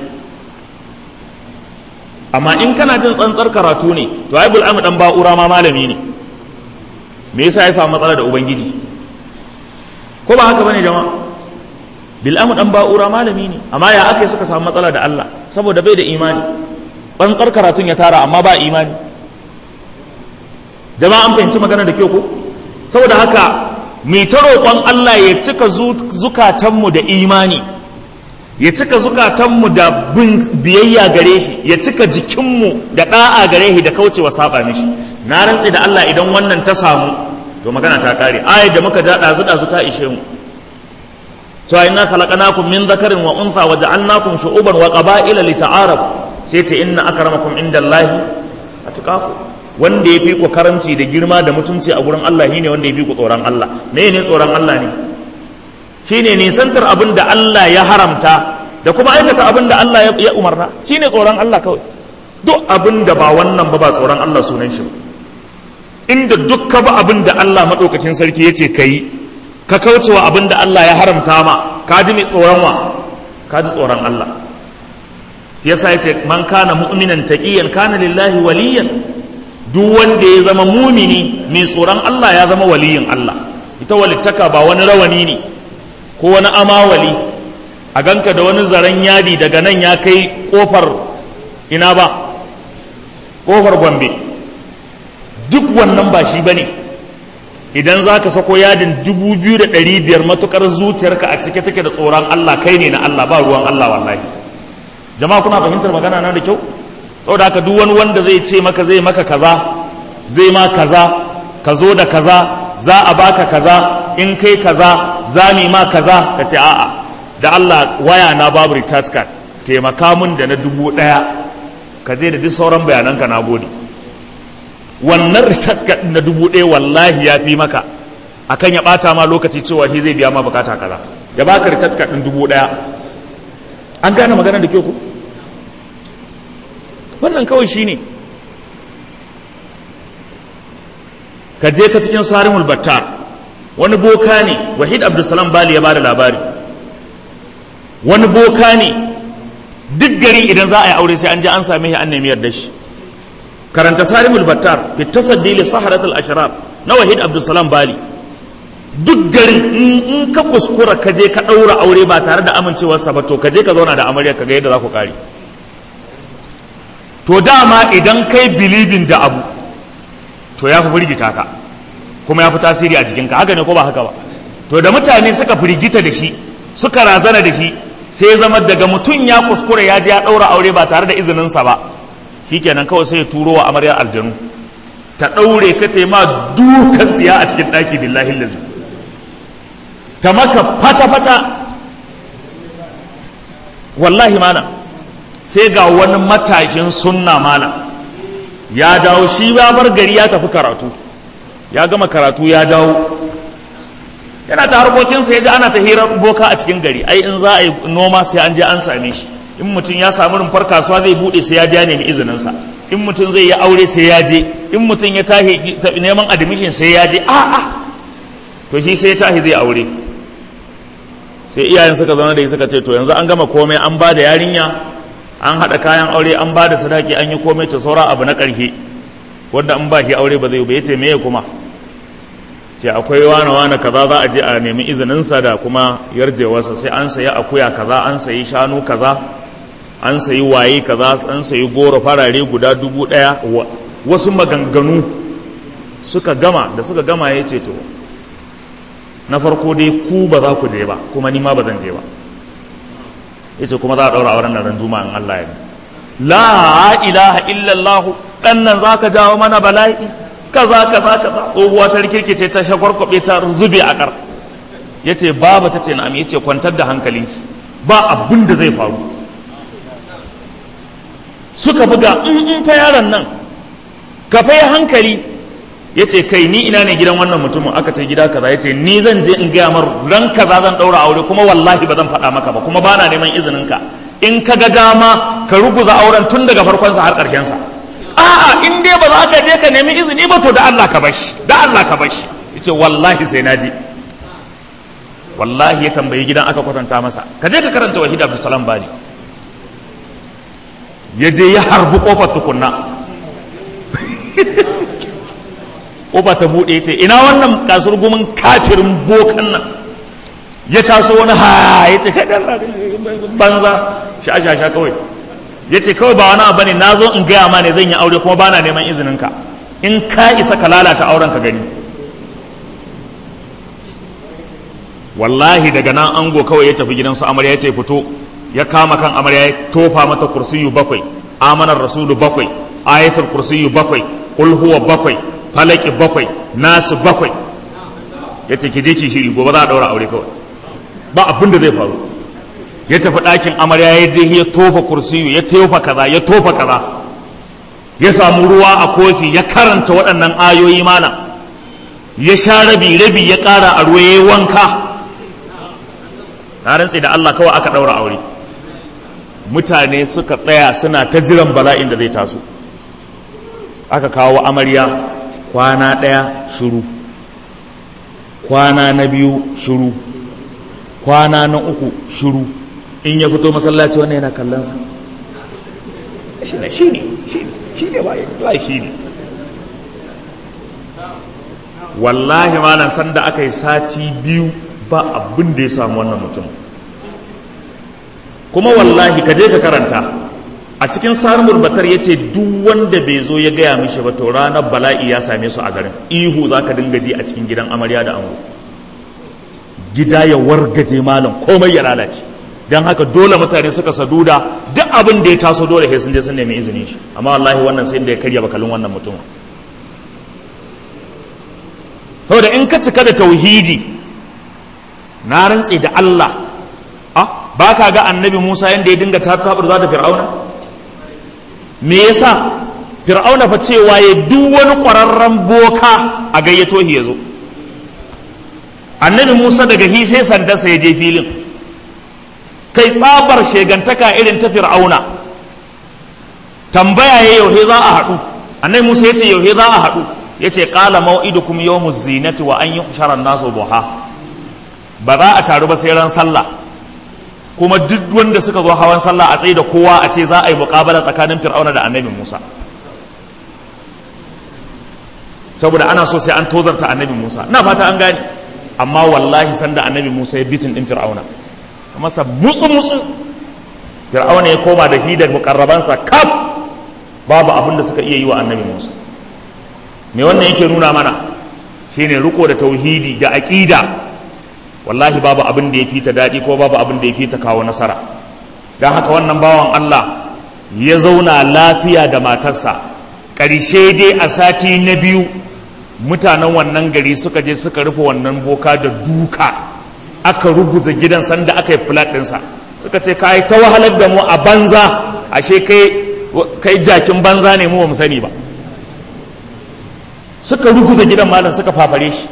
amma in kana jin tsantsar karatu ne to ai bul'amu dan ba'ura ma malami ne me yasa ya samu matsala da ubangiji ko ba haka bane jama'a bil'amu dan ba'ura malami ne amma ya aka suka samu matsala da Allah saboda bai da imani tsantsar karatun ya tara amma ba imani jama'a an fahimci magana da kyau ko saboda haka mai ta roƙon Allah ya cika zukatanmu da imani ya cika zukatanmu da biyayya gare shi ya cika jikinmu da ɗa'a gare shi da kaucewa saba mishi na rantse da Allah idan wannan ta samu to magana ta kare ayat da muka ja ɗazu ɗazu ta ishe mu to inna khalaqnakum min dhakarin wa untha wa ja'alnakum shu'uban wa qaba'ila lita'arafu sai ce inna akramakum indallahi atqakum wanda ya fi ku karamci da girma da mutunci a gurin Allah shine wanda ya fi ku tsoron Allah me ne tsoron Allah ne shine nisantar abin da Allah ya haramta da kuma aikata abin da Allah ya umarna shine tsoron Allah kawai duk abin da ba wannan ba ba tsoron Allah sunan shi inda duk ka ba abin da Allah madaukakin sarki yace kai ka kaucewa abin da Allah ya haramta ma ka ji mai tsoron wa ka ji tsoron Allah yasa yace man kana mu'minan taqiyan kana lillahi waliyan duk wanda ya zama mumini mai tsoron Allah ya zama waliyin Allah ita walittaka ba wani rawani ne ko wani amawali a ganka da wani zaren yadi daga nan ya kai kofar ina ba kofar gombe duk wannan ba shi bane idan za ka sako yadin dubu biyu da ɗari biyar matukar zuciyarka a cike take da tsoron Allah kai ne na Allah ba ruwan Allah wallahi jama'a kuna fahimtar magana na da kyau saboda haka duk wani wanda zai ce maka zai maka kaza zai ma kaza ka zo da kaza za a baka kaza in kai kaza za mu ma kaza ka ce a'a da Allah waya na babu recharge card taimaka mun da na dubu ɗaya ka je da duk sauran bayananka na gode wannan recharge card na dubu ɗaya wallahi ya fi maka akan ya ɓata ma lokaci cewa shi zai biya ma bukata kaza ya baka recharge card ɗin dubu ɗaya an gane magana da ke ku wannan kawai shi ne ka je ka cikin sarimul battar wani boka ne wahid abdulsalam bali ya bada labari wani boka ne duk gari idan za a yi aure sai an je an same shi an nemi yarda shi karanta sarimul battar fi tasaddi li saharatul ashrar na wahid abdulsalam bali duk garin in ka kuskura ka je ka ɗaura aure ba tare da amincewarsa ba to ka je ka zauna da amarya ka ga yadda za ku kare to dama idan kai bilibin da abu to ya fi firgita ka kuma ya fi tasiri a jikinka haka ne ko ba haka ba to da mutane suka firgita da shi suka razana da shi sai zama daga mutum ya kuskure ya je ya ɗaura aure ba tare da izininsa ba shikenan kawai sai ya turo wa amaryar aljanu ta ɗaure ka ta ma dukan tsiya a cikin ɗaki billahi lalzi ta maka fata-fata wallahi mana sai ga wani matashin sunna mana ya dawo shi ya bar gari ya tafi karatu ya gama karatu ya dawo yana ta harkokinsa ya ji ana ta hirar boka a cikin gari ai in za a yi noma sai an je an same shi in mutum ya samu rumfar kasuwa zai bude sai ya je nemi izininsa in mutum zai yi aure sai ya je in mutum ya tahi neman admission sai ya je a'a to shi sai ya tahi zai aure sai iyayen suka zauna da suka ce to yanzu an gama komai an ba da yarinya an haɗa kayan aure an ba da sadaki an yi komai ta saura abu na ƙarshe wanda an ba shi aure ba zai ba ya ce meye kuma sai akwai wane wane kaza za a je a nemi izininsa da kuma yarjewarsa sai an sayi akuya kaza an sayi shanu kaza an sayi waye kaza an sayi goro farare guda dubu ɗaya wasu maganganu suka gama da suka gama ya ce to na farko dai ku ba za ku je ba kuma ni ma ba zan je ba ya ce kuma za a ɗaura auren nan juma'a in Allah ya la ilaha illallah ɗan nan za ka jawo mana bala'i kaza kaza kaza tsohuwa ta rikirkice ta shakwarkwabe ta zube a kar ya ce baba ta ce na'am ya ce kwantar da hankalinki ba abin da zai faru suka buga in fa yaron nan ka fa hankali ya ce kai ni ina ne gidan wannan mutumin aka ce gida kaza ya ce ni zan je in gaya mar ran kaza zan ɗaura aure kuma wallahi ba zan faɗa maka ba kuma bana neman izininka in ka ga dama ka ruguza auren tun daga farkonsa har ƙarshensa a'a in dai ba za ka je ka nemi izini ba to da Allah ka bashi da Allah ka bashi yace wallahi sai na je wallahi ya tambayi gidan aka kwatanta masa ka je ka karanta wahid abdulsalam bali ya je ya harbi kofar tukunna kofa ta bude yace ina wannan kasur gumin kafirin bokan nan ya taso wani ha yace kai banza sha sha sha kawai ya ce kawai ba wani abu ne na zo in gaya ma ne zan yi aure kuma bana neman izininka in ka isa ka lalata auren ka gani wallahi daga nan ango kawai ya tafi gidansu amarya ya ce fito ya kama kan amarya ya tofa mata kursiyu bakwai amanar rasulu bakwai ayatul kursiyu bakwai kul huwa bakwai falaki bakwai nasu bakwai ya ce ki je ki shiri gobe za a daura aure kawai ba abin da zai faru ya tafi ɗakin amarya ya je ya tofa kursiyu ya tofa kaza ya tofa kaza ya samu ruwa a kofi ya karanta waɗannan ayoyi mana ya sha rabi rabi ya ƙara a ruwa ya yi wanka na rantse da Allah kawai aka ɗaura aure mutane suka tsaya suna ta jiran bala'in da zai taso aka kawo amarya kwana ɗaya shiru kwana na biyu shiru kwana na uku shiru in ya fito masallaci wannan yana kallonsa shi ne shi ne shi ne ba shi ne wallahi malam sanda aka yi sati biyu ba abin da ya samu wannan mutum kuma wallahi ka je ka karanta a cikin sarmul batar ya ce duk wanda bai zo ya gaya mishi ba to ranar bala'i ya same su a garin ihu za ka dinga ji a cikin gidan amarya da ango gida ya wargaje malam komai ya lalace don haka dole mutane suka saduda duk abin da ya taso dole sai sun je sun nemi izinin shi amma wallahi wannan sai da ya karya bakalin wannan mutum saboda in ka cika da tauhidi na rantse da Allah ah ba ka ga annabi Musa yanda ya dinga tatabar za ta fir'auna me yasa fir'auna fa cewa ya duk wani ƙwararren boka a gayyato shi ya zo annabi Musa daga hi sai sandarsa ya je filin kai tsabar shegantaka irin ta fir'auna tambaya ya yauhe za a haɗu annabi musa ya ce yauhe za a haɗu ya ce ƙala mau'idukum yawmu zinati wa an yi sharar nasu duha ba za a taru ba sai ran sallah kuma duk wanda suka zo hawan sallah a tsaye da kowa a ce za a yi muƙabala tsakanin fir'auna da annabi musa saboda ana so sai an tozarta annabi musa na fata an gane amma wallahi sanda annabi musa ya bitin din fir'auna masa mutsu-mutsu fir'auna ya koma da shi da mukarrabansa kaf babu abin da suka iya yi wa annabi musa me wannan yake nuna mana shine riko da tauhidi da aqida wallahi babu abin da ya fita daɗi ko babu abin da ya fita kawo nasara don haka wannan bawan allah ya zauna lafiya da matarsa ƙarshe dai a sati na biyu mutanen wannan gari suka je suka rufe wannan boka da duka aka ruguza gidan sanda aka yi flat ɗinsa suka ce ka yi ta wahalar da mu a banza ashe kai jakin banza ne mu ba mu sani ba suka ruguza gidan malam suka fafare shi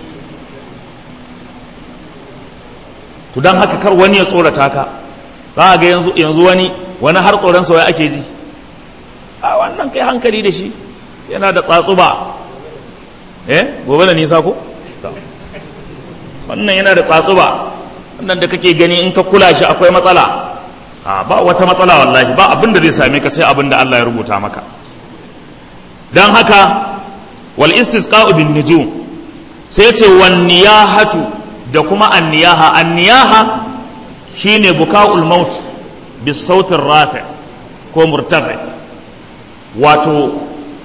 to don haka kar wani ya tsorata ka za a ga yanzu wani wani har tsoron wai ake ji a wannan kai hankali da shi yana da tsatsuba eh gobe da nisa ko wannan yana da tsatsuba wannan da kake gani in ka kula shi akwai matsala a ba wata matsala wallahi ba abin da zai same ka sai abin da Allah ya rubuta maka dan haka wal istisqa'u bin nujum sai ce wan niyahatu da kuma an niyaha an niyaha shine buka'ul maut bis sautin rafi ko murtafi wato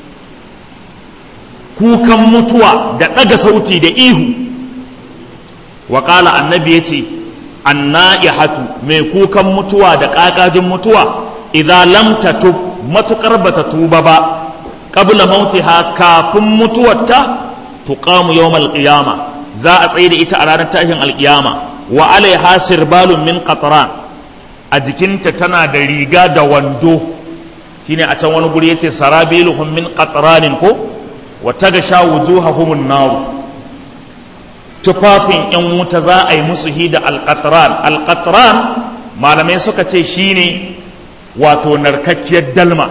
kukan mutuwa da ɗaga sauti da ihu wa ƙala annabi ya ce anna'ihatu mai kukan mutuwa da ƙaƙajin mutuwa idan lam tatub matuƙar bata tuba ba qabla mautiha kafin mutuwarta tuqamu yawmal qiyama za a tsaye da ita a ranar tashin alƙiyama wa alaiha sirbalun min qatran a jikinta tana da riga da wando shine a can wani guri yace sarabiluhum min qatranin ko wa tagasha wujuhahum an-nar tufafin yan wuta za a yi musu hida alqatran alqatran malamai suka ce shine wato narkakkiyar dalma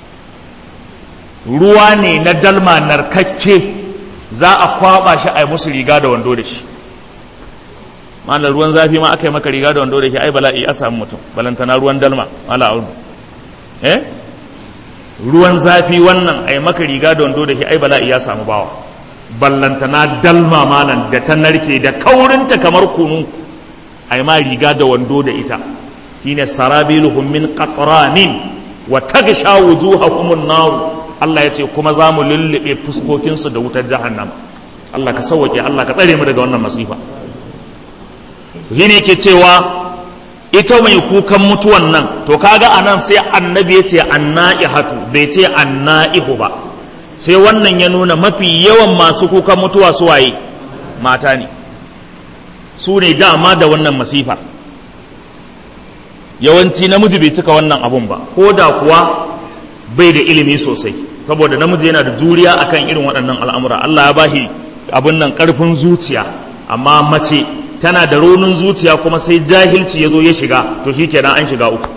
ruwa ne na dalma narkakke za a kwaba shi a yi musu riga da wando da shi malar ruwan zafi ma aka yi maka riga da wando da shi ai bala'i a samu mutum balantana ruwan dalma mala audu eh ruwan zafi wannan a yi maka riga da wando da shi ai bala'i ya samu bawa ballantana dalma malan da ta narke da kaurinta kamar kunu a yi ma riga da wando da ita shine sarabiluhum min qatranin wa tagsha wujuhahum an-nar Allah ya ce kuma za mu lullube fuskokinsu da wutar jahannama Allah ka sauwake Allah ka tsare mu daga wannan masifa shi ne ke cewa ita mai kukan mutuwan nan to kaga anan sai annabi ya ce anna'ihatu bai ce anna'ihu ba sai wannan ya nuna mafi yawan masu kukan mutuwa su waye mata ne su ne dama da wannan masifa yawanci namiji bai cika wannan abun ba ko da kuwa bai da ilimi sosai saboda namiji yana da juriya akan irin waɗannan al'amura Allah ya bashi abin nan ƙarfin zuciya amma mace tana da raunin zuciya kuma sai jahilci ya zo ya shiga to shi kenan an shiga uku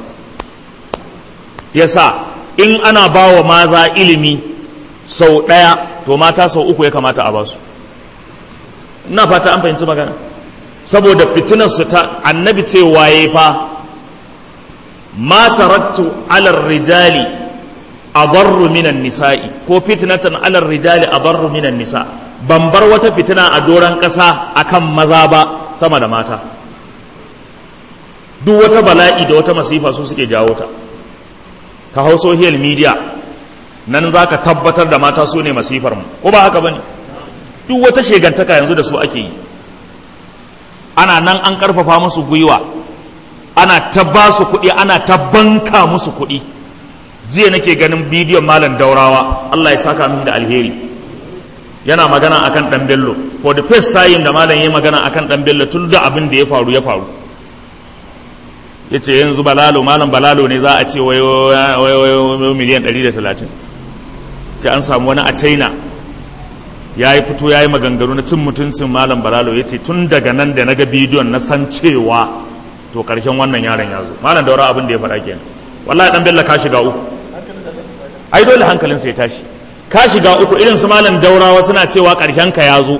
yasa in ana ba wa maza ilimi sau ɗaya to mata sau uku ya kamata a ba su ina fata an fahimci magana saboda fitinarsu ta annabi ce waye fa ma tarattu alar rijali adarru minan nisa'i ko fitnatan alar rijali adarru minan nisa ban bar wata fitina a doron ƙasa akan maza ba sama da mata duk wata bala'i da wata masifa su suke jawo ta ka hau social media nan za ka tabbatar da mata su ne masifar mu ko ba haka ba ne duk wata shegantaka yanzu da su ake yi ana nan an karfafa musu gwiwa ana ta ba su kuɗi ana ta banka musu kuɗi jiya nake ganin bidiyon malam daurawa Allah ya saka mishi da alheri yana magana akan dan bello for the first time da malam ya magana akan dan bello tun da abin da ya faru ya faru ya ce yanzu balalo malam balalo ne za a ce wai miliyan 130 ce an samu wani a china ya yi fito ya yi maganganu na cin mutuncin malam balalo ya ce tun daga nan da na ga bidiyon na san cewa to karshen wannan yaron ya zo malam daura abin da ya faɗa kenan wallahi dan bello ka shiga uku ai dole hankalinsa ya tashi ka shiga uku irin su malam daurawa suna cewa karshen ka ya zo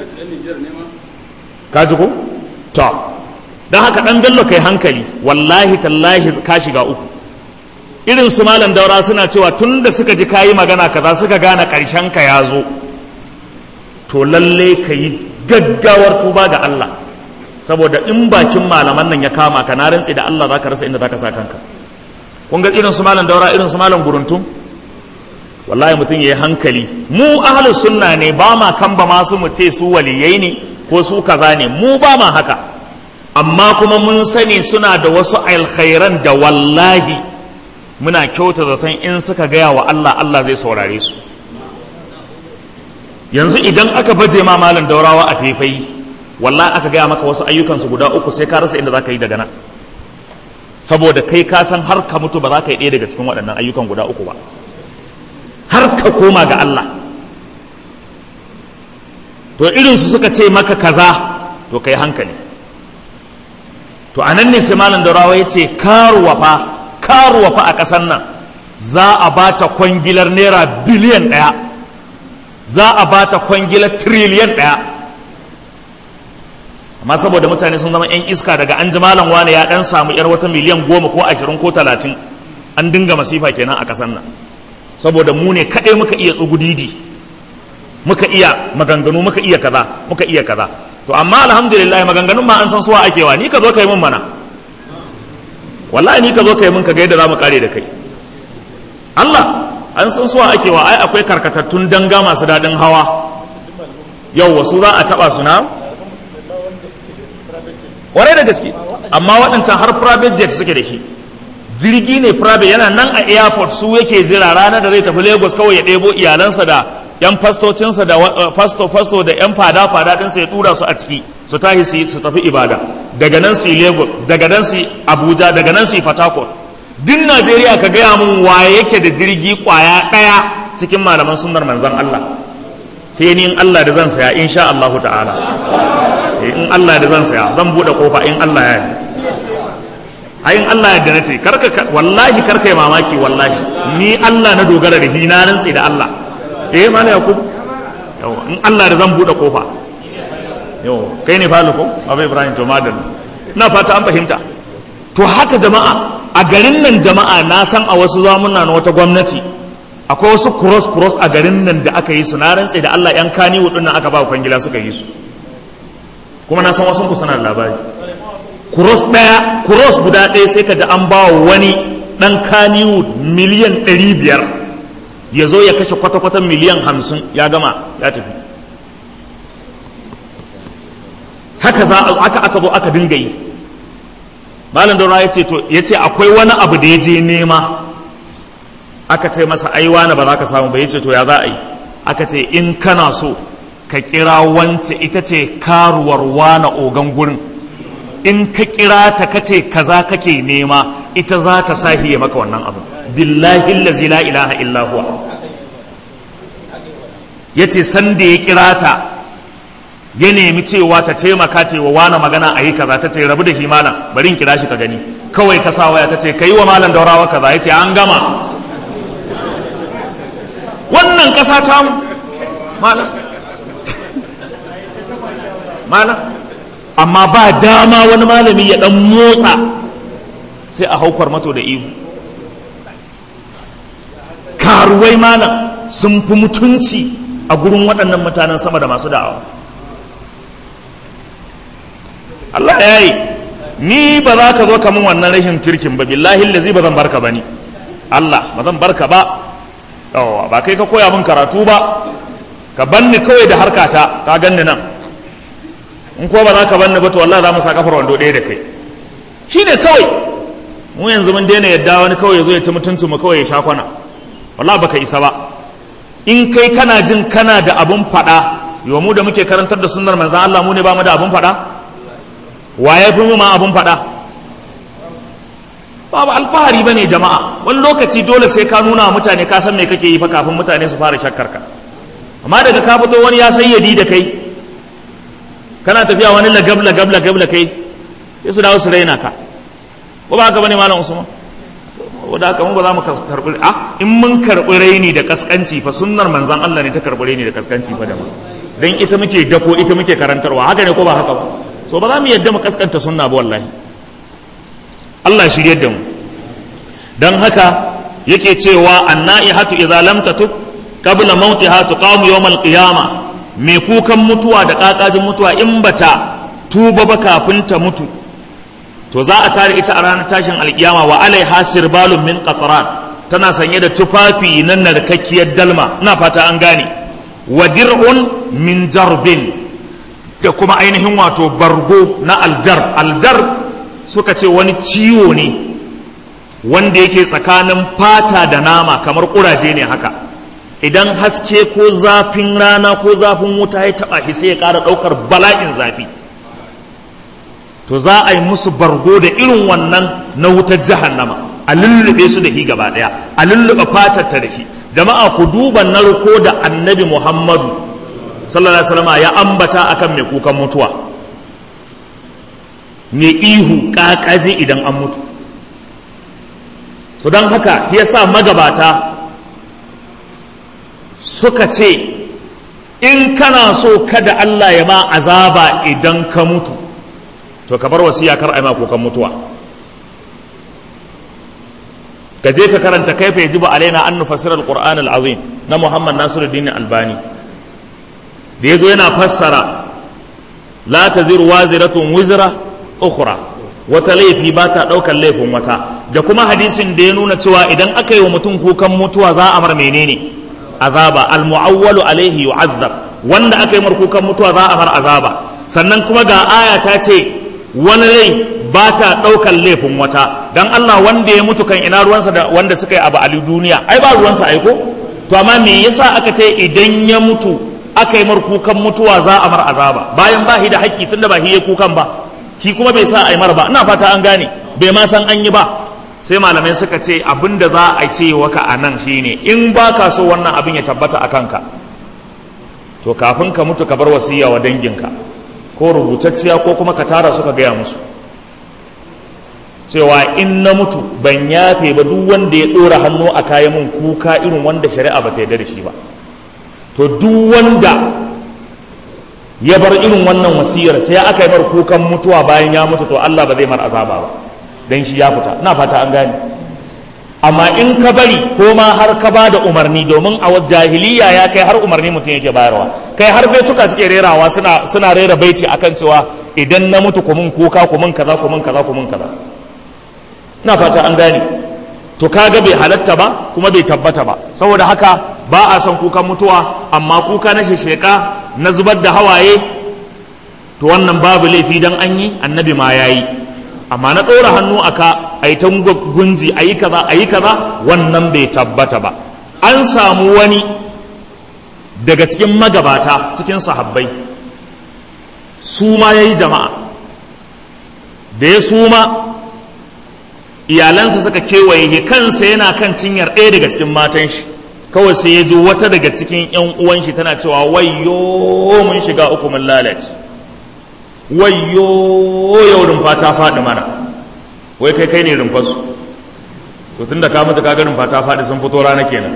ka ji ko to don haka dan bello kai hankali wallahi tallahi ka shiga uku irin su malam daura suna cewa tun da suka ji kayi magana kaza suka gane karshen ka ya zo to lalle ka yi gaggawar tuba ga Allah saboda in bakin malaman nan ya kama ka na rantsi da Allah zaka rasa inda zaka sa kanka kun ga irin su malam daura irin su malam guruntum wallahi mutum yayi hankali mu ahlus sunna ne ba ma kamba masu mu ce su waliyai ne ko su kaza ne mu ba ma haka amma kuma mun sani suna da wasu alkhairan da wallahi muna kyauta zaton in suka gaya wa Allah Allah zai saurare su yanzu idan aka baje ma malam daurawa a faifai wallahi aka gaya maka wasu ayyukansu guda uku sai ka rasa inda za ka yi daga nan saboda kai ka san har ka mutu ba za ka yi ɗaya daga cikin waɗannan ayyukan guda uku ba har ka koma ga Allah to irinsu suka ce maka kaza to kai hankali to a nan ne sai malam daurawa ya ce karuwa fa karuwa fa a ƙasar nan za a ba ta kwangilar naira biliyan ɗaya za a ba ta kwangilar tiriliyan ɗaya amma saboda mutane sun zama 'yan iska daga an ji malam wane ya ɗan samu 'yar wata miliyan goma ko ashirin ko talatin an dinga masifa kenan a ƙasar nan saboda mu ne kaɗai muka iya tsugudidi muka iya maganganu muka iya kaza muka iya kaza to amma alhamdulillah maganganun ma an san suwa ake wa ni ka zo ka yi min mana wallahi ni ka zo ka yi min ka ga yadda za mu kare da kai Allah an san suwa ake wa ai akwai karkatattun danga masu daɗin hawa yau wasu za a taɓa su na ƙwarai da gaske amma waɗancan har private jet suke da shi jirgi ne private yana nan a airport su yake jira ranar da zai tafi lagos kawai ya ɗebo iyalansa da yan fastocinsa da fasto fasto da yan fada fada ɗinsa ya tura su a ciki su tahi su su tafi ibada daga nan su lagos daga nan su abuja daga nan su fatakot duk najeriya ka gaya mun waye yake da jirgi kwaya ɗaya cikin malaman sunnar manzon allah sai ni in allah da zan saya insha allah ta'ala in allah da zan saya zan buɗe kofa in allah ya yi ayin Allah yadda na ce karka wallahi karka yi mamaki wallahi ni Allah na dogara da shi na rantsi da Allah eh mana yakub yau in Allah da zan bude kofa yau kai ne falu ko abu ibrahim to madal na fata an fahimta to haka jama'a a garin nan jama'a na san a wasu zamuna na wata gwamnati akwai wasu cross cross a garin nan da aka yi su na rantsi da Allah yan kani wudin nan aka ba kwangila suka yi su kuma na san wasu ku suna labari kuros ɗaya kuros guda ɗaya sai ka ji an ba wani ɗan kaniwu miliyan ɗari biyar ya zo ya kashe kwata-kwata miliyan hamsin ya gama ya tafi haka za aka aka zo aka dinga yi malam daura ya ce to ya ce akwai wani abu da ya je nema aka ce masa ai wani ba za ka samu ba ya ce to ya za a yi aka ce in kana so ka kira wance ita ce karuwar wana ogan gurin in ka kira ta kace kaza kake nema ita za ta sahiye maka wannan abu billahi allazi la ilaha illa huwa yace san da ya kira ta ya nemi cewa ta taimaka ce wa wani magana a yi kaza ta ce rabu da shi malam bari in kira shi ka gani kawai ta sa waya ta ce kai wa malam daurawa kaza yace an gama wannan kasa ta mu malam malam amma ba dama wani malami ya dan motsa sai a haukar mato da ihu karuwai malam sun fi mutunci a gurin waɗannan mutanen sama da masu da'awa Allah ya yi ni ba za ka zo kamun wannan rashin kirkin ba billahi lazi ba zan barka ba ni Allah ba zan barka ba yawa ba kai ka koya min karatu ba ka banni kawai da harkata ka ganni nan in ko ba za ka banni ba to wallahi za mu sa kafar wando ɗaya da kai shine kawai mu yanzu mun daina yadda wani kawai ya zo ya ci mutuncin mu kawai ya sha kwana wallahi baka isa ba in kai kana jin kana da abun faɗa yau mu da muke karantar da sunnar manzan Allah mu ne ba mu da abun faɗa wa ya fi mu ma abun faɗa babu alfahari bane jama'a wani lokaci dole sai ka nuna mutane ka san me kake yi fa kafin mutane su fara shakkar ka amma daga ka fito wani ya sayyadi da kai kana tafiya wani lagab lagab lagab la kai sai su dawo su raina ka ko ba haka bane malam usman wadda haka mu ba za mu karɓi a in mun karɓi raini da kaskanci fa sunnar manzan Allah ne ta karɓi raini da kaskanci fa da ma dan ita muke dako ita muke karantarwa haka ne ko ba haka ba so ba za mu yadda mu kaskanta sunna ba wallahi Allah shirye da mu dan haka yake cewa annaihatu idza lam tatub qabla mautiha tuqamu yawm alqiyama me kukan mutuwa da kakajin mutuwa in bata tuba ba kafin ta mutu to za a tare ita a ranar tashin alkiyama wa alaiha sirbalun min qatran tana sanye da tufafi na narkakkiyar dalma ina fata an gane wa dir'un min jarbin da kuma ainihin wato bargo na aljar aljar suka ce wani ciwo ne wanda yake tsakanin fata da nama kamar kuraje ne haka idan haske ko zafin rana ko zafin wuta ya taba shi sai ya ƙara ɗaukar bala'in zafi to za a yi musu bargo da irin wannan na wutar jahannama a lullube su da shi gaba daya a lullube fatarta da shi jama'a ku duba narko da annabi muhammadu sallallahu alaihi wasallam ya ambata akan mai kukan mutuwa mai ihu kakaje idan an mutu so don haka ya sa magabata suka ce in kana so kada Allah ya ma azaba idan ka mutu to ka bar wasiya kar a ma kukan mutuwa ka je ka karanta kaifa yajibu alaina an nufassira alquran alazim na Muhammad Nasiruddin Albani da yazo yana fassara la taziru waziratun wizra ukhra wata laifi ba ta daukar laifin wata da kuma hadisin da ya nuna cewa idan aka yi wa mutum kukan mutuwa za a mar menene azaba almu'awwalu alaihi yu'azzab wanda aka yi mar kukan mutuwa za a mar azaba sannan kuma ga aya ta ce wani rai ba ta ɗaukar laifin wata don Allah wanda ya mutu kan ina ruwansa da wanda suka yi abu a duniya ai ba ruwansa aiko to amma me yasa aka ce idan ya mutu aka yi mar kukan mutuwa za a mar azaba bayan ba shi da haƙƙi tunda ba shi ya kukan ba shi kuma bai sa a yi mar ba ina fata an gane bai ma san an yi ba sai malamai suka ce abin da za a ce waka a nan shine in ba ka so wannan abin ya tabbata a kanka to kafin ka mutu ka bar wasiya wa danginka ko rubutacciya ko kuma ka tara suka gaya musu cewa in na mutu ban yafe ba duk wanda ya ɗora hannu a kayan mun kuka irin wanda shari'a ba ta yarda da shi ba to duk wanda ya bar irin wannan wasiyar sai aka yi mar kukan mutuwa bayan ya mutu to Allah ba zai mar azaba ba dan shi ya fita ina fata an gane amma in ka bari ko ma har ka ba da umarni domin a jahiliya ya kai har umarni mutum yake bayarwa kai har baituka suke rerawa suna suna rera baiti akan cewa idan na mutu ku mun kuka ku mun kaza ku mun kaza ku mun kaza ina fata an gane to kaga bai halatta ba kuma bai tabbata ba saboda haka ba a son kukan mutuwa amma kuka na shesheka na zubar da hawaye to wannan babu laifi dan an yi annabi ma yayi amma na ɗora hannu a ka a yi ta gunji a yi kaza a yi kaza wannan bai tabbata ba an samu wani daga cikin magabata cikin sahabbai suma ya yi jama'a da ya suma iyalansa suka kewaye ya kansa yana kan cinyar ɗaya daga cikin matan shi kawai sai ya ji wata daga cikin 'yan uwan shi tana cewa wayyo mun shiga uku mun lalace wayyo yau rumfa ta faɗi mana wai kai kai ne rumfarsu to tun da ka mutu kaga rumfa ta faɗi sun fito rana kenan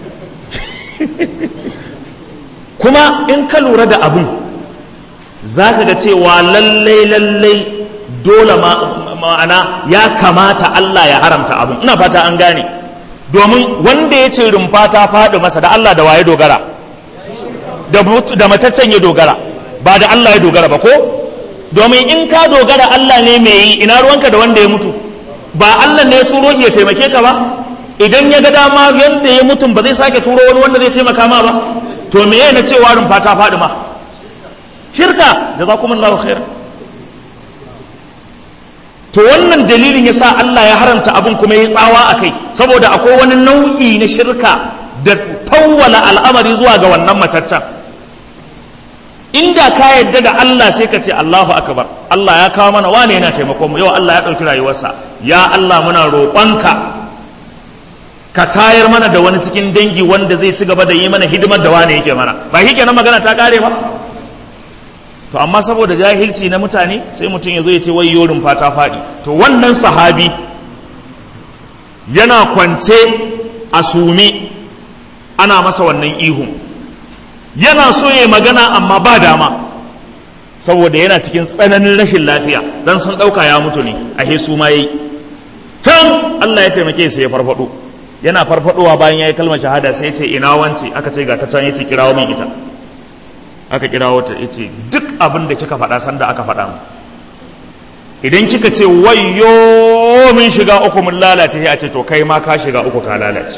kuma in ka lura da abin za ka ga cewa lallai lallai dole ma'ana ya kamata Allah ya haramta abin ina fata an gane domin wanda ya ce rumfa ta faɗi masa da Allah da waye dogara da mataccen ya dogara ba da Allah ya dogara ba ko domin in ka dogara Allah ne mai yi ina ruwanka da wanda ya mutu ba Allah ne ya turo shi ya taimake ka ba idan ya ga dama yadda ya mutum ba zai sake turo wani wanda zai taimaka ma ba to me na cewa rumfa ta faɗi ma shirka jazakumullahu khairan to wannan dalilin yasa Allah ya haranta abin kuma ya tsawa a kai saboda akwai wani nau'i na shirka da fawwala al'amari zuwa ga wannan mataccen inda ka yadda da Allah sai ka ce Allahu akbar Allah ya kawo mana wane yana taimakon mu yau Allah ya ɗauki rayuwarsa ya Allah muna roƙonka ka tayar mana da wani cikin dangi wanda zai ci gaba da yi mana hidimar da wane yake mana ba shi kenan magana ta kare ba to amma saboda jahilci na mutane sai mutum ya zo ya ce wai yorin fata faɗi to wannan sahabi yana kwance a sumi ana masa wannan ihun yana so ya magana amma ba dama saboda yana cikin tsananin rashin lafiya dan sun ɗauka ya mutu ne a su ma yayi can Allah ya taimake sai ya farfado yana farfadowa bayan ya yi kalmar shahada sai ya ce ina wance aka ce ga ta can ya ce kirawo min ita aka kirawo ta ya ce duk abin da kika faɗa sanda aka faɗa mu idan kika ce wayyo min shiga uku mun lalace sai a ce to kai ma ka shiga uku ka lalace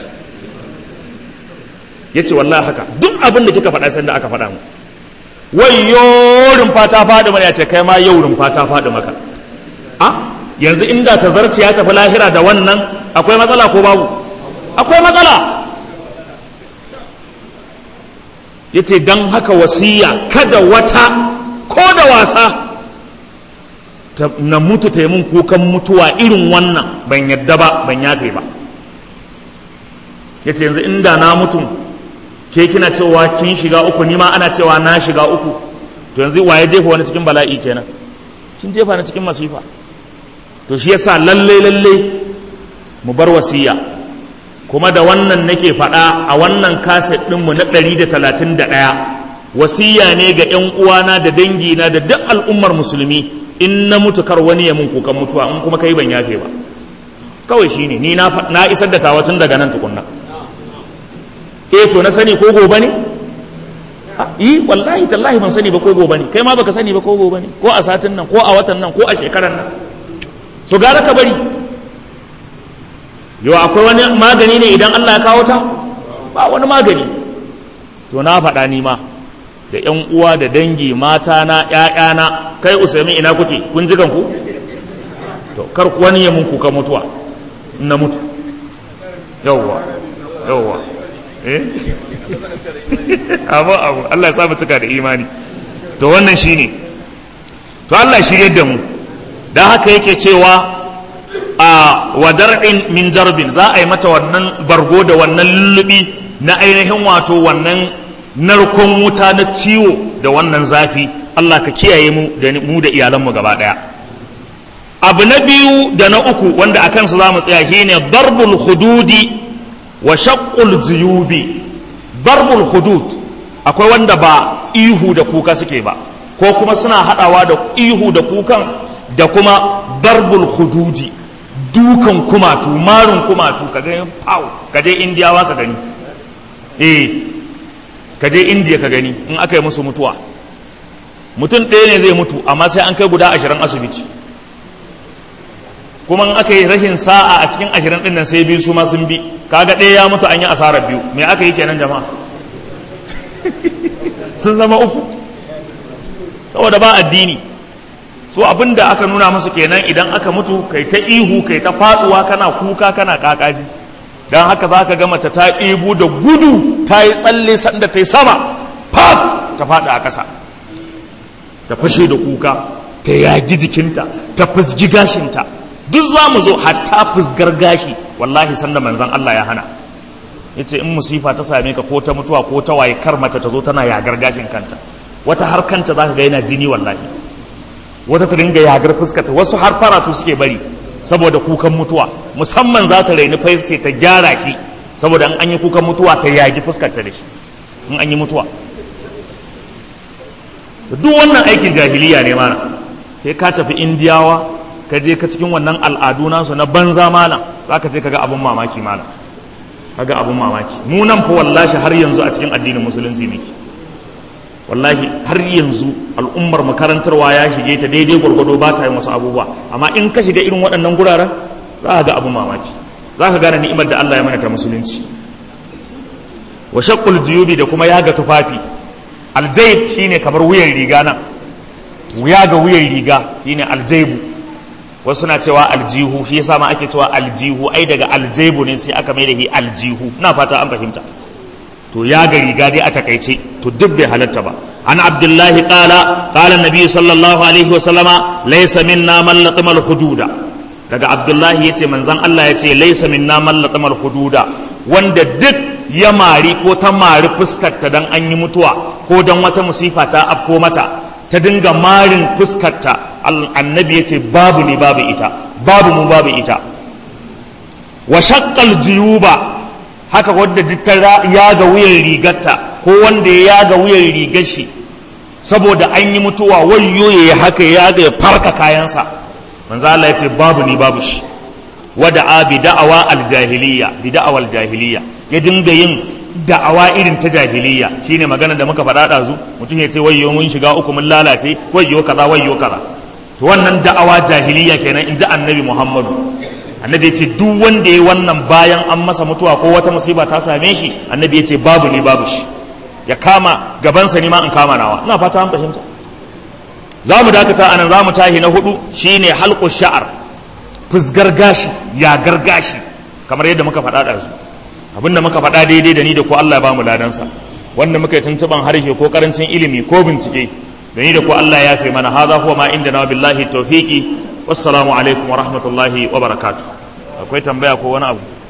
ya ce wallahi haka duk abin da kika faɗa sanda aka faɗa mu wayyo rumfa ta faɗi mana ya ce kai ma yau rumfa ta faɗi maka a yanzu inda ta zarce ya tafi lahira da wannan akwai matsala ko babu akwai matsala ya ce don haka wasiya kada wata ko da wasa na mutu ta yi mun kukan mutuwa irin wannan ban yadda ba ban yafe ba ya ce yanzu inda na mutum ke kina cewa kin shiga uku ni ma ana cewa na shiga uku to yanzu wa ya jefa wani cikin bala'i kenan kin jefa na cikin masifa to shi yasa lalle lalle mu bar wasiya kuma da wannan nake faɗa a wannan kaset ɗinmu na ɗari da talatin da ɗaya wasiya ne ga 'yan uwana da dangina da duk al'ummar musulmi in na mutu kar wani ya mun kukan mutuwa in kuma kai ban yafe ba kawai shine ni na isar da tawa tun daga nan tukunna eh to na sani ko gobe ne yi wallahi tallahi ban sani ba ko gobe ne kai ma baka sani ba ko gobe ne ko a satin nan ko a watan nan ko a shekaran nan so gara ka bari yau akwai wani magani ne idan Allah ya kawo ta ba wani magani to na faɗa ni ma da ƴan uwa da dangi mata na ƴaƴana kai usaimi ina kuke kun ji ku to kar wani ya mun kuka mutuwa in na mutu yawwa yawwa eh abu abu Allah ya sa mu cika da imani to wannan shine to Allah shirye da mu dan haka yake cewa a wadar'in min jarbin za a yi mata wannan bargo da wannan lullubi na ainihin wato wannan narkon wuta na ciwo da wannan zafi Allah ka kiyaye mu da mu da iyalanmu gaba daya abu na biyu da na uku wanda a kansu za mu tsaya shine darbul hududi wa shaqqul juyubi darbul hudud akwai wanda ba ihu da kuka suke ba ko kuma suna hadawa da ihu da kukan da kuma darbul hududi dukan kumatu marin kumatu ka gani pau ka je indiyawa ka gani eh ka je indiya ka gani in aka yi musu mutuwa mutum ɗaya ne zai mutu amma sai an kai guda ashirin asibiti kuma in aka yi rashin sa'a a cikin ashirin ɗin nan sai biyu su ma sun bi kaga ɗaya ya mutu an yi asarar biyu me aka yi kenan jama'a sun zama uku saboda ba addini so abin da aka nuna musu kenan idan aka mutu kai ta ihu kai ta faduwa kana kuka kana kakaji don haka za ka ga mace ta ɗibu da gudu ta yi tsalle sanda ta yi sama fab ta faɗi a ƙasa ta fashe da kuka ta yagi jikinta ta fusgi gashinta duk za mu zo hatta fusgar gashi wallahi sanda manzan Allah ya hana ya ce in musifa ta same ka ko ta mutuwa ko ta waye kar mace ta zo tana yagar gashin kanta wata har kanta za ka ga yana jini wallahi wata ta dinga yagar fuskata wasu har faratu suke bari saboda kukan mutuwa musamman za ta raini ce ta gyara shi saboda in an yi kukan mutuwa ta yagi fuskarta da shi in an yi mutuwa duk wannan aikin jahiliya ne mana sai ka tafi indiyawa ka je ka cikin wannan al'adu nasu na banza malam za ka je ka ga abin mamaki malam ka ga abin mamaki mu nan fa wallahi har yanzu a cikin addinin musulunci muke wallahi har yanzu al'ummar makarantarwa ya shige ta daidai gwargwado ba ta yin wasu abubuwa amma in ka shiga irin waɗannan guraren za a ga abin mamaki za ka gane ni'imar da Allah ya mana ta musulunci wa shaqqul jiyubi da kuma yaga tufafi aljayb shine kamar wuyan riga nan yaga wuyan riga shine aljaybu wasu na cewa aljihu shi yasa ma ake cewa aljihu ai daga aljaybu ne sai aka mai da shi aljihu ina fata an fahimta to yaga riga dai a takaice to duk bai halatta ba an abdullahi qala qala nabi sallallahu alaihi wa sallama laysa minna man laqima al-hududa daga abdullahi yace manzon Allah yace laysa minna man laqima al-hududa wanda duk ya mari ko ta mari fuskarta dan an yi mutuwa ko dan wata musifa ta afko mata ta dinga marin fuskarta annabi yace babu ni babu ita babu mu babu ita wa shaqqal juyuba haka wanda ta yaga wuyan rigarta ko wanda ya yaga wuyan rigar shi saboda an yi mutuwa wayyo ya haka ya yaga ya farka kayansa manzo Allah ya ce babu ni babu shi wada a bi da'awa aljahiliya bi da'awa aljahiliya ya dinga yin da'awa irin ta jahiliya shine magana da muka faɗa ɗazu mutum ya ce wayyo mun shiga uku mun lalace wayyo kaza wayyo kaza to wannan da'awa jahiliya kenan in ji annabi Muhammadu annabi ya ce duk wanda ya wannan bayan an masa mutuwa ko wata musiba ta same shi annabi ya ce babu ni babu shi ya kama gabansa ni ma in kama nawa ina fata an fahimta za mu dakata anan za mu tahi na hudu shine halqu sha'ar fusgar gashi ya gargashi kamar yadda muka faɗa da su abinda muka faɗa daidai da ni da ko Allah ya ba mu ladansa wanda muka yi tuntuban harshe ko karancin ilimi ko bincike da ni da ko Allah ya fi mana hadha huwa ma inda na billahi tawfiqi wassalamu alaikum wa rahmatullahi wa barakatuh akwai tambaya ko wani abu